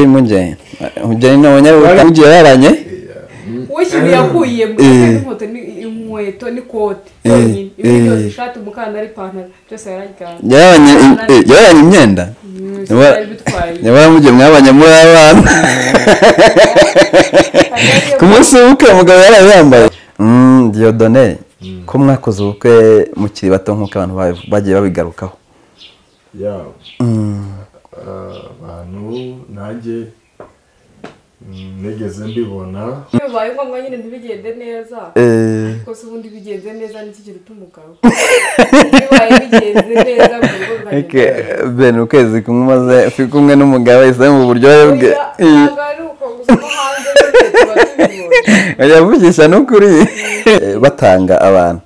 mujyanye mujyanye n'abanyabutaka mugiye yaranye uwishyuye yakuye mu Eh. inkweto ni- inkweto n'ikote yonyine Eh, ibindi byose eh. ishati umukandara ipantaro byose yarajyana yaranye eh, yaranye imyenda Mm, Nyamara- sinari bitwaye. nyamara mugiye mwabanye muri abana ku munsi w'ubukwe mugabo yarayambaye Mm, diyodone ko mwakoze ubukwe mukiri bato nk'uko abantu ba- bagiye babigarukaho yabo abantu nanjye mm, nigeze mbibona iyo bibaye ngombwa nyine ntibigende neza Eh, ariko se ubundi bigenze neza n'iki kintu cy'umugabo bibaye bigenze neza mu rugo eke, biragenda ben ukwezi kumwe umaze uri kumwe n'umugabo ese mu buryohe bwe Oya, Eh. ntabwo ari uko gusa no hanze nyine tuba tubibonye yavugisha n'ukuri batanga abantu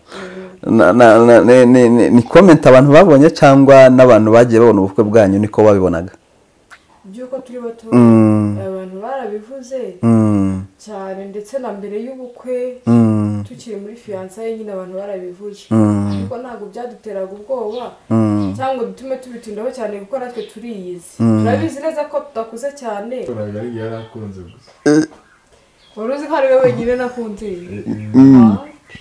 Na- na- na- ni- ni- ni- ni komenti abantu babonye cyangwa n'abantu bagiye babona ubukwe bwanyu niko babibonaga by'uko turi bato Mm. abantu barabivuze Mm, cyane ndetse na mbere y'ubukwe mm, tukiri muri fiyansaye nyine abantu barabivuye Mm. ariko ntabwo byaduteraga ubwoba mm, cyangwa ngo dutume tubitindaho cyane kuko natwe turiyizi turabizi neza ko tudakuze cyane yakoraga ari yari akunze gusa wari uzi ko ari we wenyine nakunze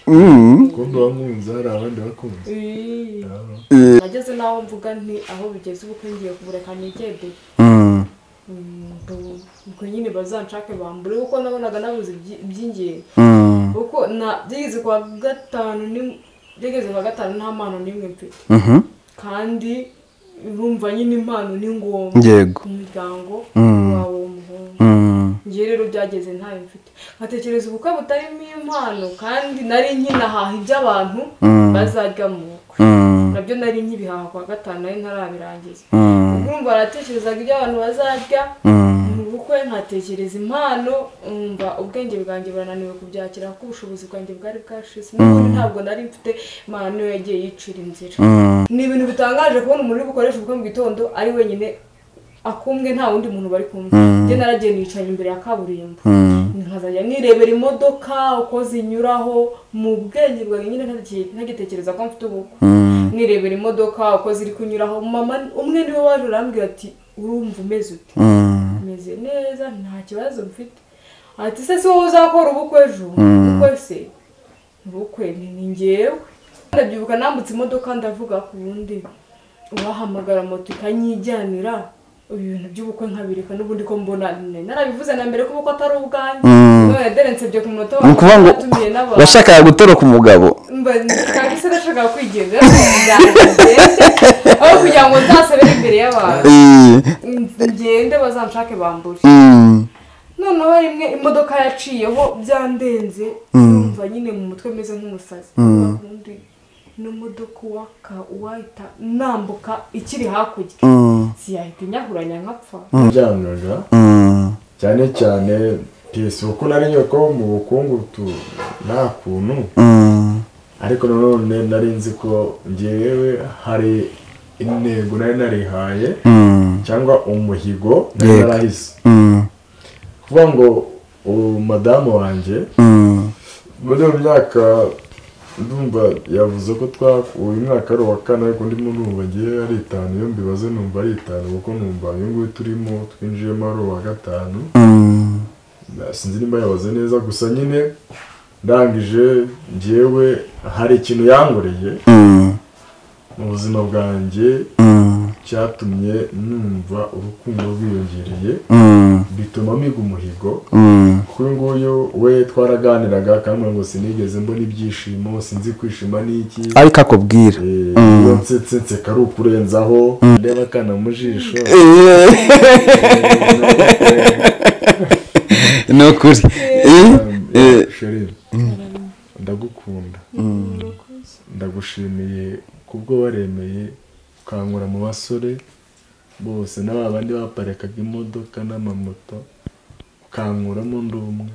Ah, mm. kundi wankunze hari abandi bakunze eh. Yaba. nageze n'aho mvuga nti aho bigeze ubukwe ngiye kubureka nigede Mm, Mm, ngo- ngo nyine bazanshake bambure kuko nabonaga nabuze ibyi- iby'ingenzi mm, kuko na byigeze kwa gatanu ni- byigeze kwa gatanu nta mpano n'imwe mfite mhm, kandi urumva nyine impano ni ngombwa Yego. ku muryango Mm. wawe w'umuhungu mm, njye rero byageze ntayo mfite nkatekereza ubukwe butarimo impano kandi nari nkinahaha iby'abantu Mm. bazarya mu bukwe mm, nabyo nari nkibihaha kwa gatanu nari ntarabirangiza mm, urumva baratekerezaga ibyo abantu bazarya mm. mu bukwe nkatekereza impano umva ubwenge bwanjye burananiwe kubyakira kuko ubushobozi bwanjye bwari bwashize n'ubundi ntabwo nari mfite imana niyo yagiye yicira inzira ni ibintu bitangaje kubona umuntu uri bukoresha ubukwe mu gitondo ari wenyine akumwe nta wundi muntu bari kumwe njye naragiye nicaye imbere ya kaburimbo Mm. nkazajya nirebera imodoka uko zinyuraho mu bwenge bwawe nyine ntagi- ntagitekereza ko mfite ubukwe nirebera imodoka uko ziri kunyuraho mama umwe niwe waje urambwira ati urumva umeze ute Mm. meze neza nta kibazo mfite ati se si wowe uzakora ubukwe ejo ubukwe se ubukwe ni ni njyewe ndabyibuka nambutse imodoka ndavuga ku wundi uwahamagara moto ikanyijyanira ibintu by'ubukwe nkabireka n'ubundi ko mbona narabivuze na mbere ko ubukwe atari ubwanjye none derensebye ku munota ni ukuvuga ngo watumiye n'abantu washakaga gutoroka umugabo mba ntabwo se nashakaga kwigenza ndetse aho kugira ngo nzasabire imbere y'abantu Eh, ngende bazanshake bambure mm, noneho rimwe imodoka yaciyeho byandenze numva nyine mu mutwe meze nk'umusazi undi n'imodoka uwaka uwahita nambuka ikiri hakurya mm, siyahita inyahuranya nkapfa byanaga mm, cyane cyane piyesi kuko nari nyoye ko mu bukungu tu nta kuntu mm, ariko nanone nari nzi ko ngewe hari intego nari narihaye mm, cyangwa umuhigo nari Yego. narahise mm, kuvuga ngo uwo madamu wanjye mm, muri iyo myaka ndumva yavuze ko twa uyu mwaka ari uwa kane ariko ndimo numva ngewe ari itanu iyo mbibaze numva ari itanu kuko numva uyu nguyu turimo twinjiyemo ari uwa gatanu mm. Na- sinzi nimba yabaze neza gusa nyine ndangije ngewe hari ikintu yangoreye Mm, mu buzima bwanjye mm, cyatumye numva urukundo rwiyongereye mm, bituma miga umuhigo mm, kuri nguyu we twaraganiraga kandi ngo sinigeze mbona ibyishimo sinzi kwishima n'iki ariko akubwira Eh, iyo nsetse nseka ari ukurenzaho ndeba akana mu jisho ni ukuri Eh, eh, Cherie, ndagukunda ndagushimiye kubwo waremeye ukankura mu basore bose n'aba bandi baparikaga imodoka n'amamoto ukankuramo ndi umwe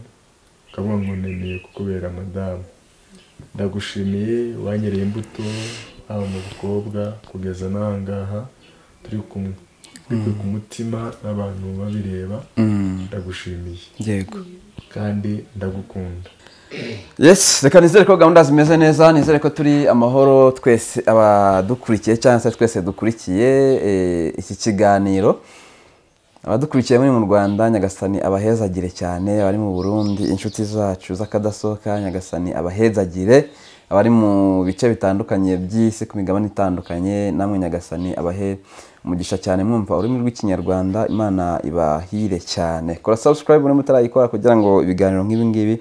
ukavuga ngo nemeye kukubera madamu ndagushimiye wanyereye imbuto haba mu bakobwa kugeza n'ahangaha turi kumwe turi ku mutima n'abantu babireba mm, ndagushimiye yego kandi ndagukunda yes reka nizere ko gahunda zimeze neza nizere ko turi amahoro twese abadukurikiye cyangwa se twese dukurikiye eh, iki kiganiro abadukurikiye muri mu rwanda nyagasani abahezagire cyane abari mu burundi inshuti zacu z'akadasohoka nyagasani abahezagire abari mu bice bitandukanye by'isi ku migabane itandukanye namwe nyagasani abahe umugisha cyane mwumva ururimi rw'ikinyarwanda imana ibahire cyane kora subscribe niba utarayikora kugira ngo ibiganiro nk'ibi ngibi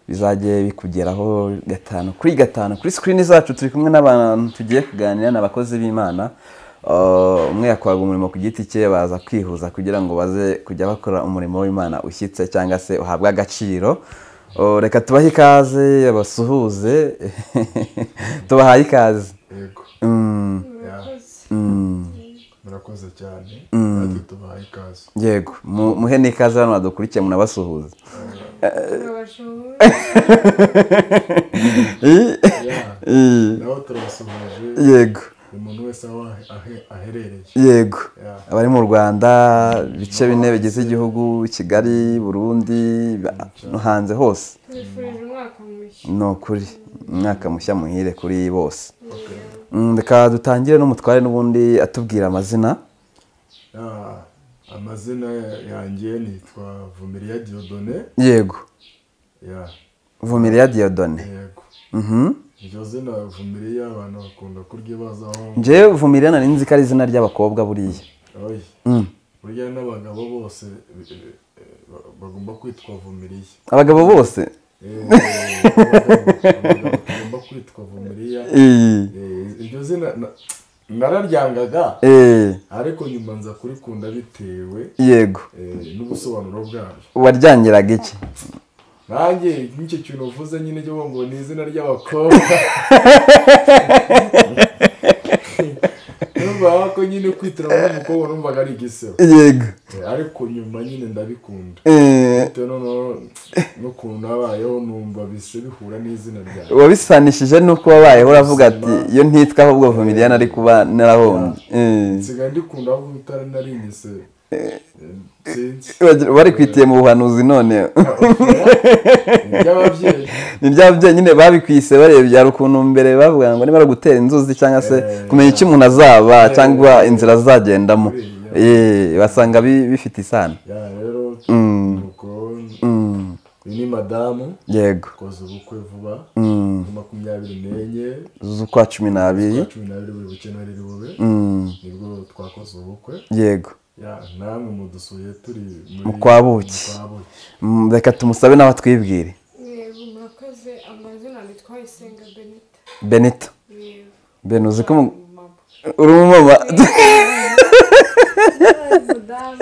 bizajye bikugeraho gatanu kuri gatanu kuri sikirini zacu turi kumwe n'abantu tugiye kuganira ni abakozi b'imana Uh, umwe yakoraga umurimo ku giti cye baza kwihuza kugira ngo baze kujya bakora umurimo w'imana ushyitse cyangwa se uhabwe agaciro Uh, reka tubahe ikaze basuhuze tubahaye ikaze yego Mm, murakoze mm, murakoze cyane Mm. natwe tubahaye ikaze yego mu- muhe n'ikaze hano badukurikiye munabasuhuze turabashoboye I- Yeah. i- nawe turabasuhuje yego umuntu wese aho ahe- ahe- aherereye yego Yeah. abari mu rwanda ibice bine bigize igihugu kigali burundi ba- no hanze hose nifurije umwaka mushya ni ukuri umwaka mushya muhire kuri bose Mm, reka dutangire n'umutware n'ubundi atubwira amazina Yeah. amazina yanjye nitwa vumiriya diodone yego Yeah. vumiriya diyodone yego Mhm. iryo zina vumiriya abantu bakunda kuryibazaho njyewe vumiriya nari nzi ko ari izina ry'abakobwa buriya oyi Mm. burya n'abagabo bose eh, eh, bagomba kwitwa vumiriya abagabo bose Eh, abagabo bagomba kwitwa vumiriya Eh, Eh, iryo zina na- nararyangaga eh, ariko nyuma nza kurikunda bitewe yego eh, n'ubusobanuro bwaryo waryangiraga iki nanjye nk'icyo kintu uvuze nyine cyo ngo ni izina ry'abakobwa numvaga ko nyine kwitiramo umukobwa numvaga ari igisebo yego Eh, ariko nyuma nyine ndabikunda Eh, bitewe noneho n'ukuntu nabayeho numva bise bihura n'izina ryawe wabisanishije n'uko wabayeho uravuga ati iyo ntitwa ahubwo vumiriya nari kuba narahombye Eh. nsigaye ndikunda ahubwo utari narinyise Eh, sinzi Wagira- barikwitiye mu buhanuzi none iby'ababyeyi ni bya byo nyine babikwise barebye hari ukuntu mbere bavuga ngo niba ari ugutera inzuzi cyangwa se Eh, kumenya icyo umuntu azaba eh, cyangwa inzira azagendamo eh, Eh, basanga bi- bifite isano ya rero Mm. nuko Mm, uyu ni madamu yego koza ubukwe vuba Mm, kuri makumyabiri n'enye z'ukwa cumi n'abiri kuri cumi n'abiri buri bukenera bube Mm, nibwo twakoze ubukwe yego ya namwe mudusuye turi muri- Mu kwa Buki. mu kwa Buki. Mm, reka tumusabe nawe atwibwire yego murakoze amazina nitwa isenga benita benita yego ben uzi ko umu- mama uri umumama umudamu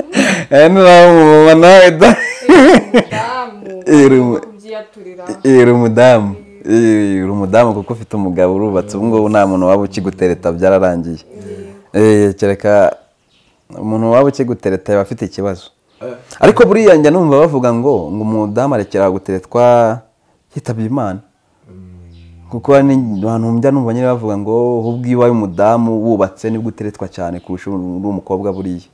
Eh, nurabe umumama nawe da umudamu Iri mu- kubyiyaturira iri umudamu Eh, uri umudamu kuko ufite umugabo urubatse ubu ngubu nta muntu waba ukigutereta byararangiye Eh, kereka umuntu waba ukigutereta yaba afite ikibazo Eh, ariko buriya njya numva bavuga ngo ngo umudamu arekera guteretwa yitabye imana mm, kuko hari abantu njya numva nyine bavuga ngo ubwo iwawe umudamu wubatse nibwo uteretwa cyane kurusha uri umukobwa buriya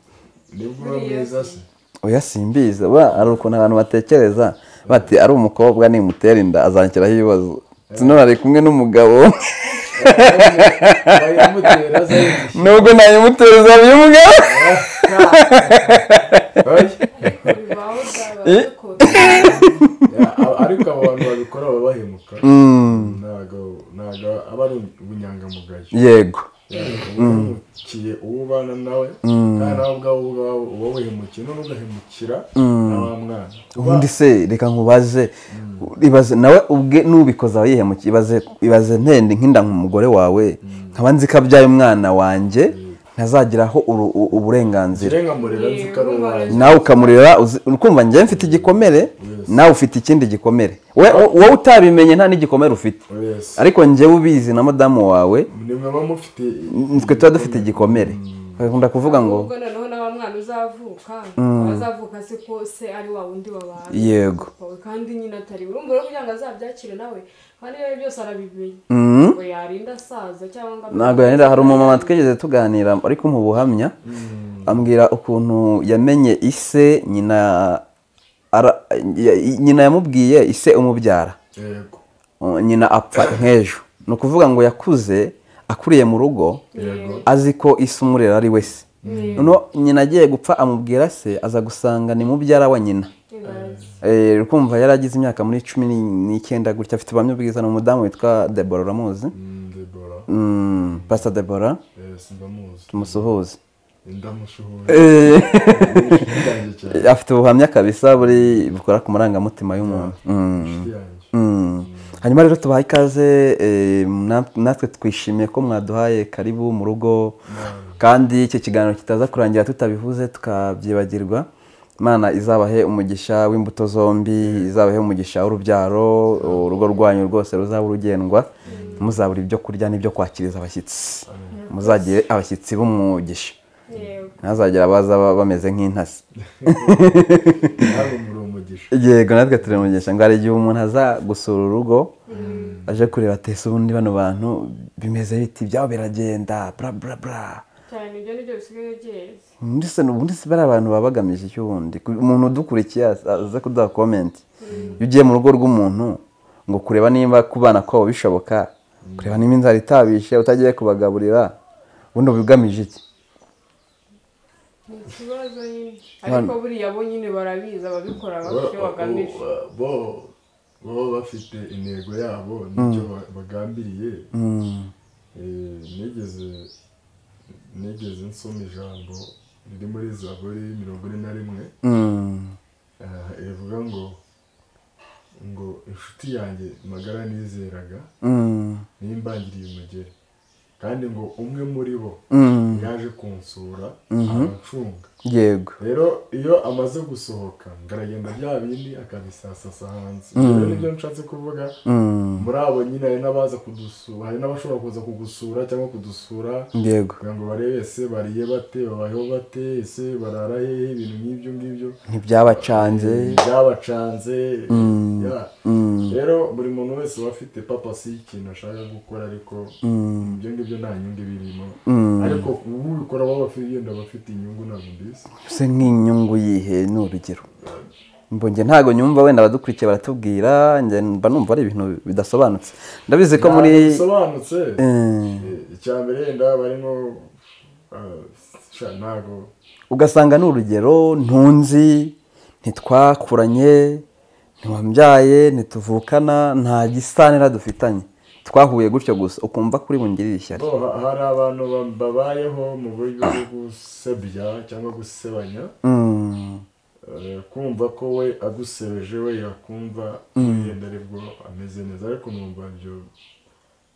nibwo uba mwiza se oya simbizi ba hari ukuntu abantu batekereza bati ari umukobwa nimutera inda azanshyiraho ibibazo sinone ari kumwe n'umugabo bayamutera aza yishyura. nubwo nayimutera izaba iy'umugabo Oya. ariko bibaho byaba bikunze Ya, a- ariko abo bantu babikora baba bahemuka Mm, ntago ntago aba ari ubunyangamugayo yego uhemukiye uwo ubana nawe kandi nawe ubwawe ubwawe uba wihemukiye none ugahemukira na wa mwana uba ubundi se reka nkubaze ibaze nawe ubwe n'ubikoze aba yihemukiye ibaze ibaze ntende nk'inda nk'umugore wawe nkaba nzi ko abyaye umwana wanjye ntazagiraho uru- u- uburenganzira kirengamurira nzi ko ari uwanjye nawe ukamurera uzi- ukumva njyewe mfite igikomere nawe ufite ikindi gikomere We- wowe utabimenye nta n'igikomere ufite wese ariko njyewe ubizi na madamu wawe nimwe muba mufite twe tuba dufite igikomere bakunda kuvuga ngo ubwo noneho nawe mwana uzavuka azavuka se ko se ari wa wundi wabana yego Wawe kandi nyine atari urumva rero kugira ngo azabyakire nawe kandi ibyo byose arabimenya Mhm. ngo yarinda asaza cyangwa ngo ntabwo yanira hari umumama twigeze tuganira ariko mu buhamya ambwira ukuntu yamenye ise nyina ara- ya- nyina yamubwiye ise umubyara yego Uh, nyina apfa nk'ejo ni ukuvuga ngo yakuze akuriye mu rugo yego azi ko ise umurera ari we se noneho nyina agiye gupfa amubwira se aza gusanga ni mubyara wa nyina Eh, ukumva yari agize imyaka muri cumi ni- n'icyenda gutya afite ubwamyu bwiza ni umudamu witwa debora uramuzi ndebora Mm, pastor debora ndamuzi tumusuhuze ndamushoboye Eh, inshuti yanjye cyane afite ubuhamya kabisa buri bukora ku marangamutima y'umuntu Mm. inshuti yanjye Mm. hanyuma rero tubaha ikaze eh, na- natwe twishimiye ko mwaduhaye karibu mu rugo kandi iki kiganiro kitaza kurangira tutabivuze tukabyibagirwa imana izabahe umugisha w'imbuto zombi izabahe umugisha w'urubyaro urugo rwanyu rwose ruzaba urugendwa muzabura ibyo kurya n'ibyo kwakiriza abashyitsi muzagire abashyitsi b'umugisha ntazagera baza ba- bameze nk'intasi hano muri umugisha yego natwe turamugisha ngo hari igihe umuntu aza gusura urugo aje kureba ati ese ubundi bano bantu bimeze biti byabo biragenda bra bra bra cyane ibyo nibyo bisigaye byeze ubundi se ubundi se bari abantu baba bagamije iki ubundi Ku- umuntu udukurikiye aza aza kuduha komenti iyo ugiye mu rugo rw'umuntu ngo kureba nimba kubana kwabo bishoboka kureba nimba inzara itabishe utagiye kubagaburira ubundi uba ugamije iki ni ikibazo nyine ariko buriya bo nyine barabizi ababikora bafite icyo bagamije bo bo bafite intego yabo n'icyo ba- bagambiriye Mm. Eh, nigeze nigeze nsoma ijambo riri muri zaburi mirongo ine na rimwe Mm. Ah, rivuga ngo ngo inshuti yanjye magara nizeraga Mm. nimbangiriye umugeri kandi ngo umwe muri bo Mm. yaje kunsura arancunga yego rero iyo amaze gusohoka ngaragenda bya bindi akabisasasa hanze rero nibyo nshatse kuvuga Mm. muri abo nyine hari n'abaza kudusura hari n'abashobora kuza kugusura cyangwa kudusura yego kugira ngo barebe ese bariye bate babayeho bate ese barara hehe ibintu nk'ibyo ngibyo ntibyabacanze byabacanze Mm. ya. Mm. rero buri muntu wese aba afite papasi y'ikintu ashaka gukora ariko Mm. ibyo ngibyo nta nyungu birimo Mm. ariko ubikora baba bafite yenda aba afite inyungu ntabwo mbizi se nk'inyungu yihe ni urugero Mbo njye ntabwo nyumva wenda abadukurikiye baratubwira njye mba numva ari ibintu bidasobanutse ndabizi ko muri Ntabwo bisobanutse Eh, Eh, icya mbere yenda barimo ah, sha, ntabwo ugasanga ni urugero ntunzi ntitwakuranye ntiwambyaye ntituvukana nta gisanira dufitanye twahuye gutyo gusa ukumva kuri bungirire ishyari bo ha- hari abantu ba- babayeho mu buryo bwo gusebya cyangwa gusebanya Mm. eh, kumva ko we agusebeje we yakumva yenda aribwo ameze neza ariko numva ibyo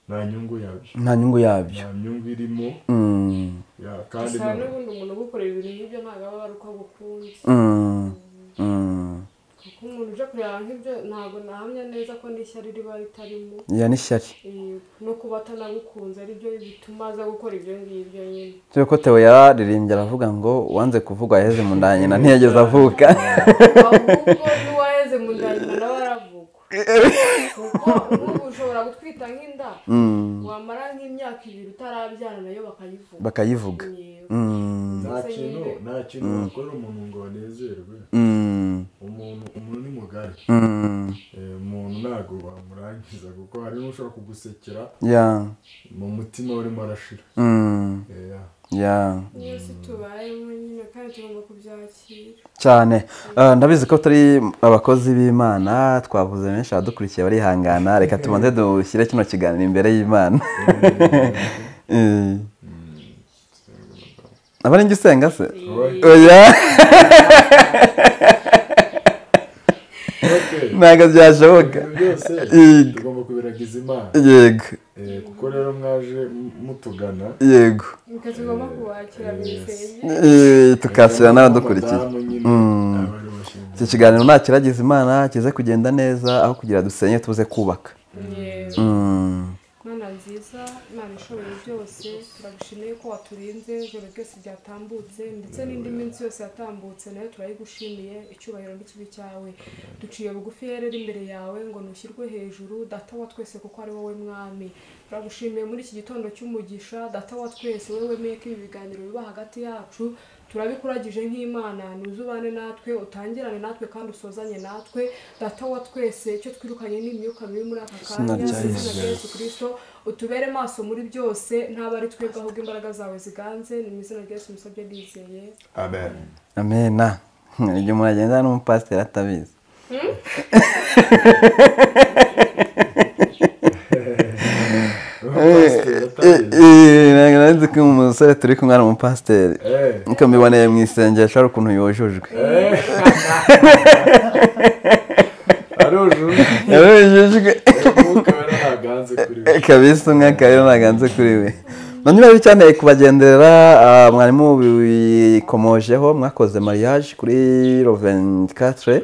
nta nyungu yabyo nta nyungu yabyo nta nyungu irimo Mm. ya, kandi gusa nta- n'ubundi umuntu ugukorera ibintu nk'ibyo ntabwo aba ari uko agukunze Mm. Mm. kuko umuntu uje kureba nk'ibyo ntabwo nahamya neza ko n'ishyari riba ritarimo ya n'ishyari Eh, no kuba atanagukunze aribyo bituma aza gukora ibyo ngibyo nyine turi ko Theo yararirimbye aravuga ngo uwanze kuvuga yaheze mu nda ya nyina ntiyageze avuka ahubwo n'uwaheze mu nda nyuma nawe aravugwa kuko ubu ushobora gutwita nk'inda wamara nk'imyaka ibiri utarabyara nayo bakayivuga bakayivuga Yego. Mm, nta Gusa kintu nyine- nta kintu wakorera umuntu ngo banezerwe mm, umuntu umuntu ni mugari mm, Eh, umuntu ntabwo bamurangiza kuko hari n'ushobora kugusekera yeah, mu mutima urimo arashira mm, Eh, ya. yeah. niyo si tubayemo nyine kandi tugomba kubyakira cyane Eh, ndabizi ko turi abakozi b'imana twavuze benshi abadukurikiye barihangana reka tubanze dushyire kino kiganiro imbere y'imana Eh. abarenga usenga se oya Okay. ntabwo byashoboka ibintu byose Yego. tugomba kubiragiza imana yego Eh, kuko rero mwaje m- mutugana yego reka tugomba kubakira bisebye Eh, tukakira n'abadukurikiye Abadamu nyine, abari bashinzwe. iki kiganiro nta kiragiza imana kize kugenda neza aho kugira dusenye tuze kubaka Yego. Mm. mana nziza mana ishoboye byose turagushimiye ko waturinze ijoro ryose ryatambutse ndetse n'indi minsi yose yatambutse nayo turayigushimiye icyubahiro n'ikibi cyawe duciye bugufi rero iri imbere yawe ngo nushyirwe hejuru data wa twese kuko ari wowe mwami turagushimiye muri iki gitondo cy'umugisha data wa twese wowe wemeye ko ibi biganiro biba hagati yacu turabikuragije nk'imana ntuzubane natwe utangirane natwe kandi usozanye natwe data wa twese icyo twirukanye ni imyuka mibi muri aka Izina kanya rya mu izina Yesu. rya yesu kirisito utubere maso muri byose ntabwo ari twebwe ahubwo imbaraga zawe ziganze ni mu izina rya Yesu musabye ndizeye amen amena igihe umuntu agenda n'umupasiteri atabizi Pasiteri atabizi. nzi ko umusore turi kumwe ari umupasiteri Eh, niko mbiboneye mu isengesho hari ukuntu yojojwe eh. arujuje yojojwe umwuka wera ntaganze kuri we kabisa umwaka rero ntaganze kuri we nanyuma bicyaneye kubagendera ah, mwarimu bikomojeho mwakoze mariage kuri rovenkatre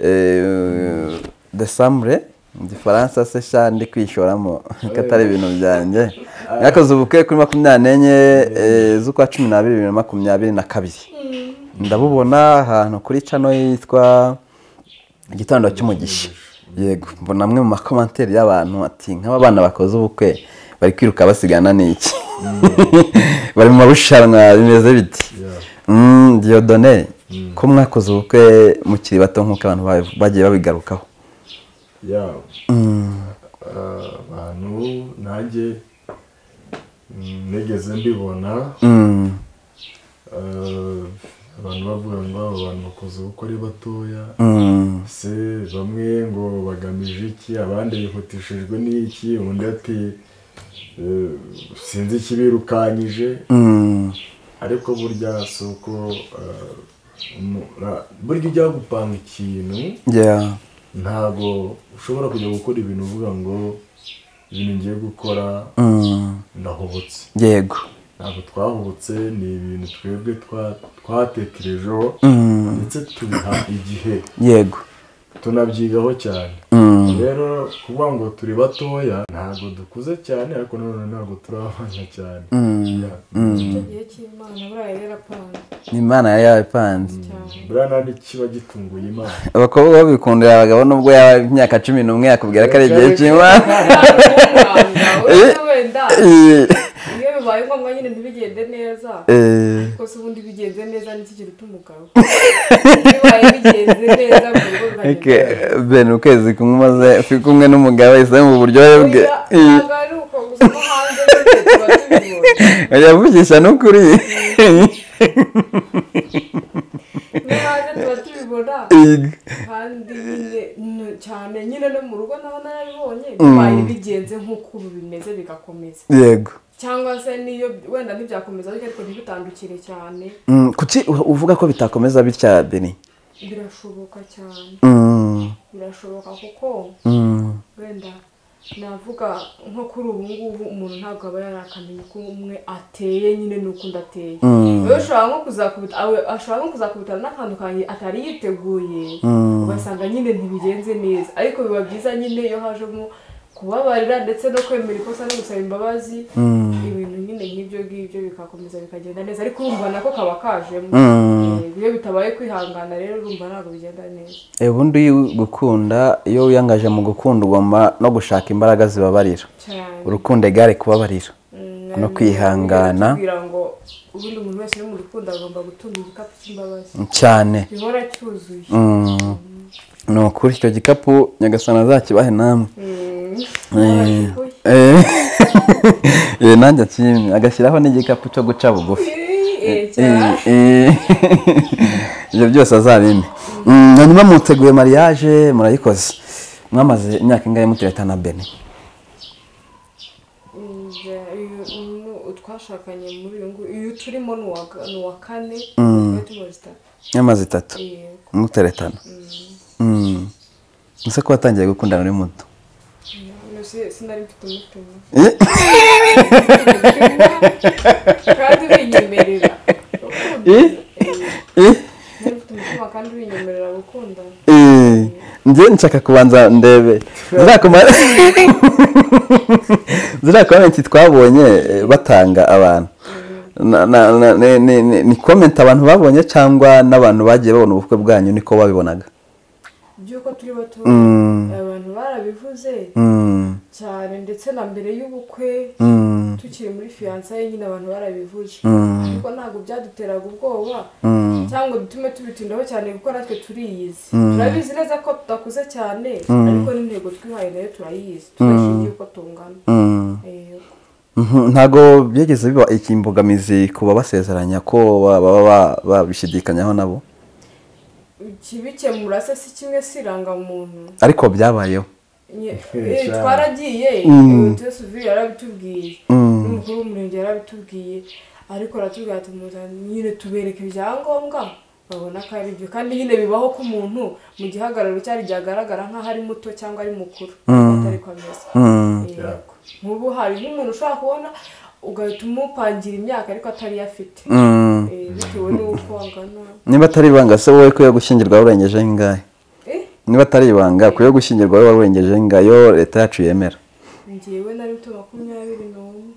Yes. desambre mu gifaransa se sha ndi kwishoramo katari ibintu byanjye mwakoze ubukwe kuri makumyabiri n'enye eh, z'ukwa cumi n'abiri bibiri na makumyabiri na kabiri ndabubona ahantu kuri cano yitwa igitondo cy'umugisha yego mbona amwe mu makomanteri y'abantu ati nk'aba bana bakoze ubukwe bari kwiruka basigana n'iki bari mu marushanwa bimeze biti Yeah. Mm, Dieudonné ko mwakoze ubukwe mukiri bato nk'uko abantu ba- bagiye babigarukaho ya abantu nanjye mm, nigeze mbibona Mm, ah, abantu bavuga ngo abo bantu bakoze ubukwe ari batoya mm, se bamwe ngo bagamije iki abandi bihutishijwe n'iki undi ati eh, sinzi ikibirukanyije mm, ariko burya si uko ah, umu- ra- burya ujya gupanga ikintu yeah, ntabwo ushobora kujya gukora ibintu uvuga ngo ibintu ngiye gukora mm, ndahubutse yego ntabwo twahubutse ni ibintu twebwe twa- twatekerejeho Mm, ndetse tubiha igihe yego tunabyigaho cyane Mm, rero kuvuga ngo turi batoya ntabwo dukuze cyane ariko nanone ntabwo turabana cyane mm, Yeah. mm. igihe cy'imana buriya rero apanga imana yari yabipanze cyane buriya nta n'ikiba gitunguye imana abakobwa babikundira abagabo nubwo yaba imyaka cumi n'umwe yakubwira ko ari igihe cy'imana wenda wenda Eh, iyo bibaye ngombwa nyine ntibigende neza eh, kose ubundi bigenze neza ntikigire utumugabo bibaye bigenze neza mu rugo eke, bikagenda ben ukwezi kumwe umaze uri kumwe n'umugabo ese mu buryohe bwe oya Eh. ntabwo ari uko gusa no hanze nyine tuba tubibona yavugisha n'ukuri no hanze tuba tubibona kandi nyine n- cyane nyine no mu rugo naho narabibonye bibaye bigenze nk'uko ubu bimeze bigakomeza yego cyangwa se niyo wenda ntibyakomeza ariko ntibitandukire cyane Mm, kuki u- uvuga ko bitakomeza bitya beni birashoboka cyane Mm, birashoboka kuko mm, wenda navuga nko kuri ubu ngubu umuntu ntabwo aba yarakamenya uko umwe ateye nyine n'ukundi ateye Mm. rero ushobora nko kuzakubita awe- ashobora nko kuzakubitana n'akantu kanjye atari yiteguye Mm. ugasanga nyine ntibigenze neza ariko biba byiza nyine iyo hajemo kubabarira ndetse no kwemera ikosa no gusaba imbabazi Mm. ibintu nyine nk'ibyo ngibyo bikakomeza bikagenda neza ariko urumva nako kaba kajemo Mm. Eh, iyo bitabaye kwihangana rero urumva ntabwo bigenda neza Eh, ubundi gukunda iyo wiyangaje mu gukunda ugomba no gushaka imbaraga zibabarira cyane urukundo egare kubabarira Mm, no kwihangana. kugira ngo ubundi umuntu wese uri mu rukundo agomba gutunga igikapu cy'imbabazi cyane gihora cyuzuye Mm. ni ukuri icyo gikapu nyagasana azakibahe namwe Mm. Eh, Oya, eh. Eh, nanjye akimye agashyiraho n'igikapu cyo guca bugufi eh, cyane. Eh, eh. ibyo byose azabime Mm, hanyuma muteguye mariage murayikoze mwamaze imyaka ingahe mutereta na bene Mm, bya- uyu- uyu- twashakanye muri uyu nguyu uyu turimo ni uwa ni uwa kane twari tumaze itatu nyamaze itatu yego muteretana Mm. ese ko watangiye gukundana uri muto Mm, si- sinari mfite umutima Eh, kandi winyemerera Eh? eh, Niba ufite umutima kandi winyemerera gukundana eh. njye nshaka kubanza ndebe zirakumara zirakumara iki twabonye eh, batanga abantu Na- na- na- ni- ni- ni- ni comment abantu babonye cyangwa n'abantu bagiye babona ubukwe bwanyu niko babibonaga by'uko turi bato Mm. abantu barabivuze Mm, cyane ndetse na mbere y'ubukwe mm, tukiri muri fiyansaye nyine abantu barabivuze Mm. ariko ntabwo byaduteraga ubwoba mm, cyangwa ngo dutume tubitindaho cyane kuko natwe turiyizi turabizi neza ko tudakuze cyane ariko n'intego twihaye nayo turayizi tudashingiye uko tungana mm. E, ntabwo byageze biba ikimbogamizi ku babasezeranya ko ba- baba ba- babishidikanyaho nabo kibikemura se si kimwe si irangamuntu ariko byabayeho Nye- Eh, eh, cyane. twaragiye Mm. tuvire yarabitubwiye Mm. n'umukuru w'umurenge yarabitubwiye ariko aratubwira ati muzanye nyine tubereke ibyangombwa babona ko ari byo kandi nyine bibaho ko umuntu mu gihagararo cyari ryagaragara nk'aho ari muto cyangwa ari mukuru atari ko ameze Mm. Yego. nk'ubu hari nk'umuntu ushobora kubona ugahita umupangira imyaka ariko atari yo afite Mm. Eh, bitewe n'uko angana niba atari ibanga se wowe ko yo gushyingirwa warengeje ingahe Eh, niba atari ibanga ku yo gushyingirwa wowe warengeje ingayo leta yacu yemera ngewe nari mfite makumyabiri n'umwe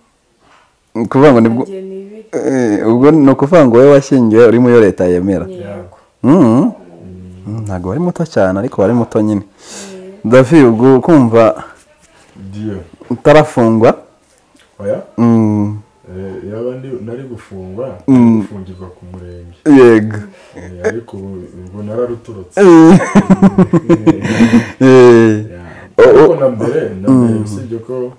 Ni ukuvuga ngo ni bwo ntagiye n'ibiri Eh, ubwo ni ukuvuga ngo wowe washyingiwe uri mu yo leta yemera yego Mm. Mm, ntabwo wari muto cyane ariko wari muto nyine davi ubwo kumva diyo utarafungwa oya Mm. Eh, yaba ndi- nari gufungwa Mm. gufungirwa ku murenge yego Eh, ariko ubu ubwo nararuturutse Eh. Ya, Oh, oh. ariko na mbere na mbere usibye ko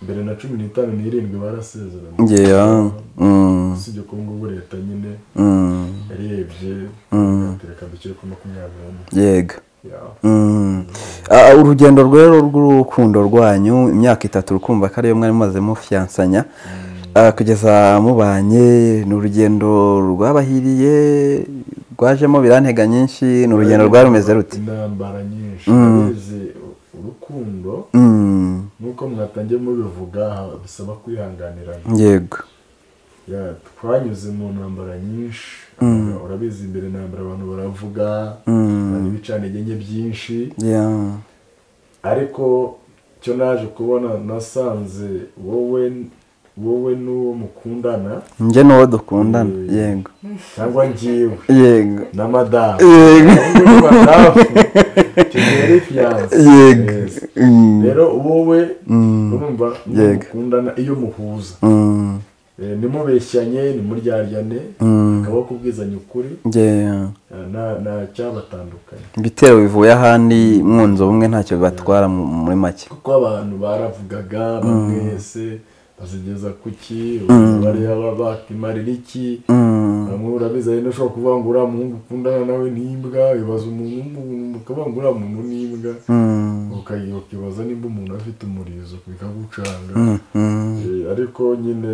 mbere na cumi n'itanu n'irindwi barasezeranye Yeah. Mm. usibye ko ngubu leta nyine Mm. yarebye reka dukire ku makumyabiri n'umwe yego Ya. Mm. Ah, urugendo rwero rw'urukundo rwanyu imyaka itatu rukumva ko ariyo mwari mumaze mufiyansanya Ah, kugeza mubanye ni urugendo rwabahiriye rwajemo birantega nyinshi ni urugendo rwari rumeze rute intambara nyinshi urabizi urukundo Mm. nuko mwatangiye mubivuga ha- bisaba kwihanganirana yego Ya, twanyuze mu ntambara nyinshi urabizi imbere intambara abantu baravuga hari ibicanege nke byinshi Yeah. ariko cyo naje kubona nasanze wowe wowe n'uwo mukundana njye n'uwo dukundana Mm. yego cyangwa njyewe yego na madamu yego Ahubwo ni madamu kigali fiyanse yego Yes. Mm. rero wowe Mm. urumva n'uwo Yego. mukundana iyo muhuza Mm. Eh, nimubeshyanye nimuryanyane Mm. akaba kubwizanya ukuri Yeah. eh, nta nta cyabatandukanye ibitero bivuye ahandi mwunze ubumwe ntacyo bibatwara mu- muri make kuko abantu baravugaga bamwe ese bazigeza ku ki abantu bariya baba bakimarira iki Mm. bamwe urabizi hari n'ushobora kuvuga ngo uriya muhungu ukundana nawe ni imbwa wibaza umuntu w'umuntu ukavuga ngo uriya muntu ni imbwa Mm. ukayi- ukibaza nimba umuntu afite umurizo bikagucanga Mm. Eh, ariko nyine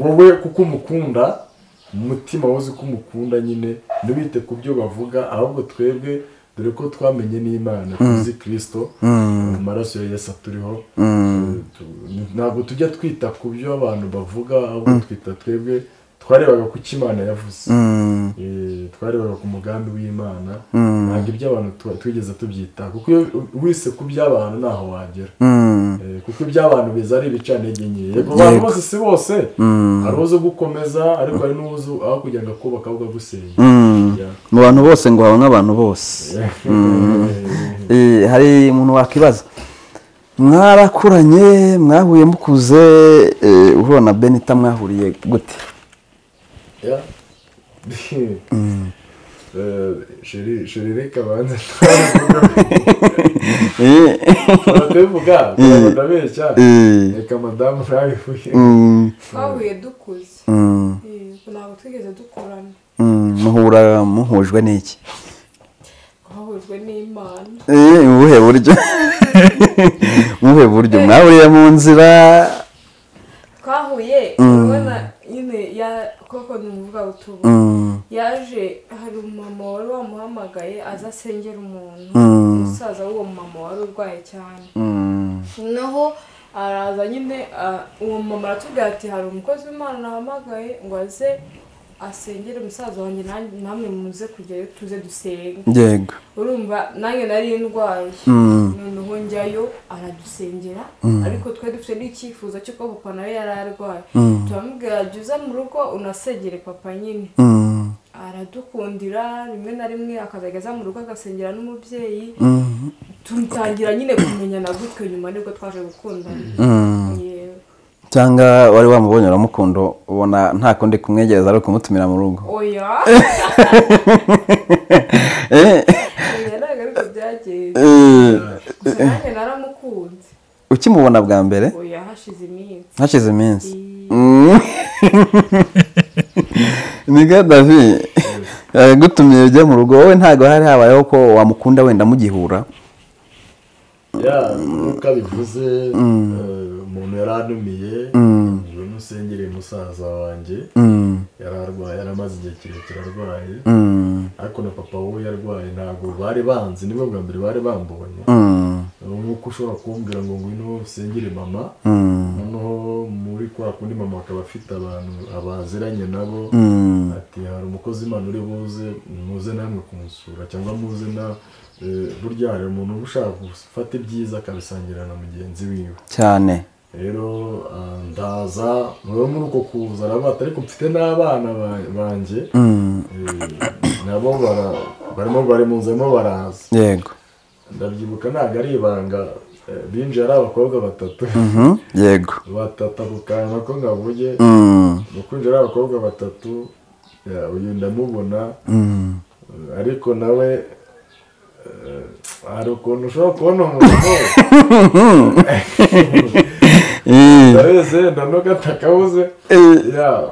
wowe kuko umukunda umutima wuzi ko umukunda nyine ntibite ku byo bavuga ahubwo twebwe dore ko twamenye n'imana tuzi kirisito amaraso ya yesu aturiho Eh, tu- ntabwo tujya twita ku byo abantu bavuga ahubwo twita twebwe twarebaga ku cyo imana yavuze Mm. Eh, twarebaga ku mugambi w'imana Mm. ntabwo iby'abantu tu- twigeze tubyitaho kuko iyo wise ku by'abantu ntaho wagera Mm. Eh, kuko iby'abantu biza ari ibicantege nke yego abantu bose si bose hari uzi gukomeza ariko hari n'uzi aho kugira ngo akubaka ahubwo agusenya Mm. Yeah. mu bantu bose ngo habamo abantu bose Eh, hari umuntu wakwibaza mwarakuranye mwahuye mukuze eh, uhura na benita mwahuriye gute Yeah. Eh, sheri sheri reka banze Eh, turabivuga turabeshya eh, reka madamu ntabivuge mm, twahuye dukuze mm, Yego, ntabwo twigeze dukorana mm, muhura muhujwe n'iki twahujwe n'imana Eh, mu buhe buryo mu buhe buryo mwahuriye mu nzira twahuye urabona nyine ya koko ni umuvuga butubu Mm, yaje hari umumama wari wamuhamagaye aza asengera umuntu Mm. umusaza w'uwo mumama wari urwaye cyane mm, noneho araza nyine ah, uwo mumama aratubwira ati hari umukozi w'imana nahamagaye ngo aze asengere umusaza wanjye nanjye- namwe muze kujyayo tuze dusenge yego urumva nanjye nari ndwaye Mm. noneho njyayo aradusengera ariko twari dufite n'icyifuzo cy'uko papa nawe yari arwaye turamubwira jya uza mu rugo unasegere papa nyine mm, aradukundira rimwe na rimwe akazajya aza mu rugo agasengera n'umubyeyi mm, tumutangira nyine kumenyana gutwe nyuma nibwo twaje gukundana mm. Yewe. cyangwa wari wamubonye uramukunda ubona nta kundi kumwegereza ari ukumutumira mu rugo oya Eh, oya ntabwo ariko byagenze eh, gusa nanjye naramukunze ukimubona bwa mbere oya hashize iminsi hashize iminsi Mm. nibwo davi yagutumye ujya mu rugo wowe ntabwo hari habayeho ko wamukunda wenda mugihura ya nkuko bivuze eh, umuntu yari anumiye ngo nusengereye musaza wanjye Mm, yari arwaye yari amaze igihe kirekire arwaye mm, ariko na papa we yarwaye ntabwo bari banzi nibwo bwa mbere bari bambonye mm, nk'uko ushobora kumbwira ngo ngwino usengere mama mm, noneho muri kwa kundi mama akaba afite abantu abaziranye nabo mm, ati hari umukozi imana uri buze muze namwe kumusura cyangwa muze na eh, burya hari umuntu uba ushaka gufata ibyiza akabisangira na mugenzi wiwe cyane rero ah, ndaza mube muri uko kuza arabata ariko mfite n'abana ba- banjye Mm, Eh, nabo bara- barimo bari mu nzu barimo baraza yego ndabyibuka ntabwo ari ibanga eh, binjiye ari abakobwa batatu Mhm, yego batatabukana ko ngavuge Mm, mu kwinjira ari abakobwa batatu ya, uyu ndamubona mm, eh, ariko nawe eh, hari ukuntu ushobora kubona umuntu eh, ndabizi ndanoga atakabuze eh, ya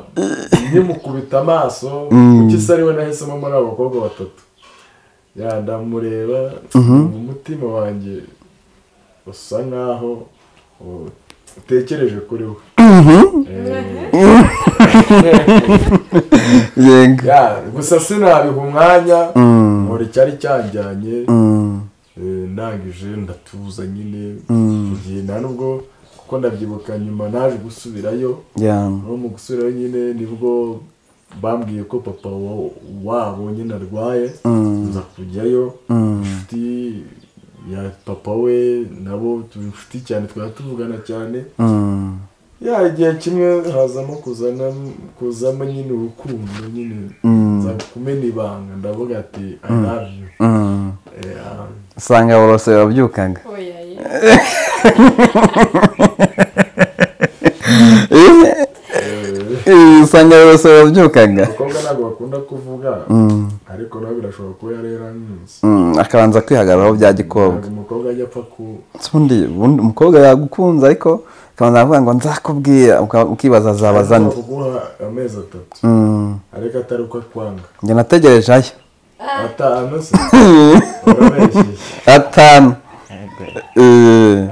nimukubita amaso kuki se ariwe nahisemo muri abo bakobwa batatu ya ndamureba mu mutima wanjye usa nkaho uh, utekereje kuri we Eh, yego ya, gusa sinabiha umwanya Mm, nkora icyari cyanjyanye mm, eh, ndangije ndatuza nyine Mm. igihe nta nubwo kuko ndabyibuka nyuma naje gusubirayo yeah. no mu gusubirayo nyine nibwo bambwiye ko papa wa- wabo nyine arwaye Mm. nza kujyayo Mm, inshuti ya papa we nabo turi inshuti cyane twari tuvugana cyane mm, ya igihe kimwe hazamo kuzana kuzamo nyine urukundo nyine mm, nza kumena ibanga ndavuga ati i love you mm. Yeah. usanga borose babyukaga oya ye Eh, Eh, eh, usanga borose babyukaga abakobwa ntabwo bakunda kuvuga Mm, ariko nawe birashobora kuba yari yarankunze mm, akabanza kwihagararaho bya gikobwa ntabwo umukobwa ajya apfa ku ubundi ubundi umukobwa yagukunze ariko akabanza avuga ngo nzakubwira uka- ukibaza azabaza nde kuguha amezi atatu Mm, ariko atari uko akwanga njye nategereje ayo atanu se urabeshyeye atanu Eh,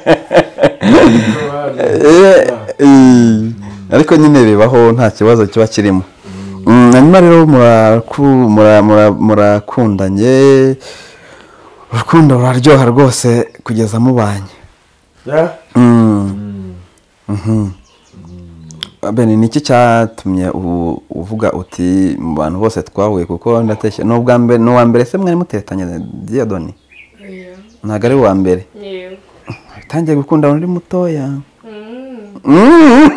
Kuko bari- eh, eh, ariko nyine bibaho nta kibazo kiba kirimo Mm, hanyuma rero muraku- mura- mura- murakundanye urukundo ruraryoha rwose kugeza mubanye ya Mm. Mm. Ben ni iki cyatumye ubu uvuga uti mu bantu bose twahuye kuko ndateshya ni ubwa mbere ni uwa mbere se mwari mutetanye diyadoni oya ntabwo ari uwa mbere yewe yatangiye gukunda undi mutoya Mm. Mm.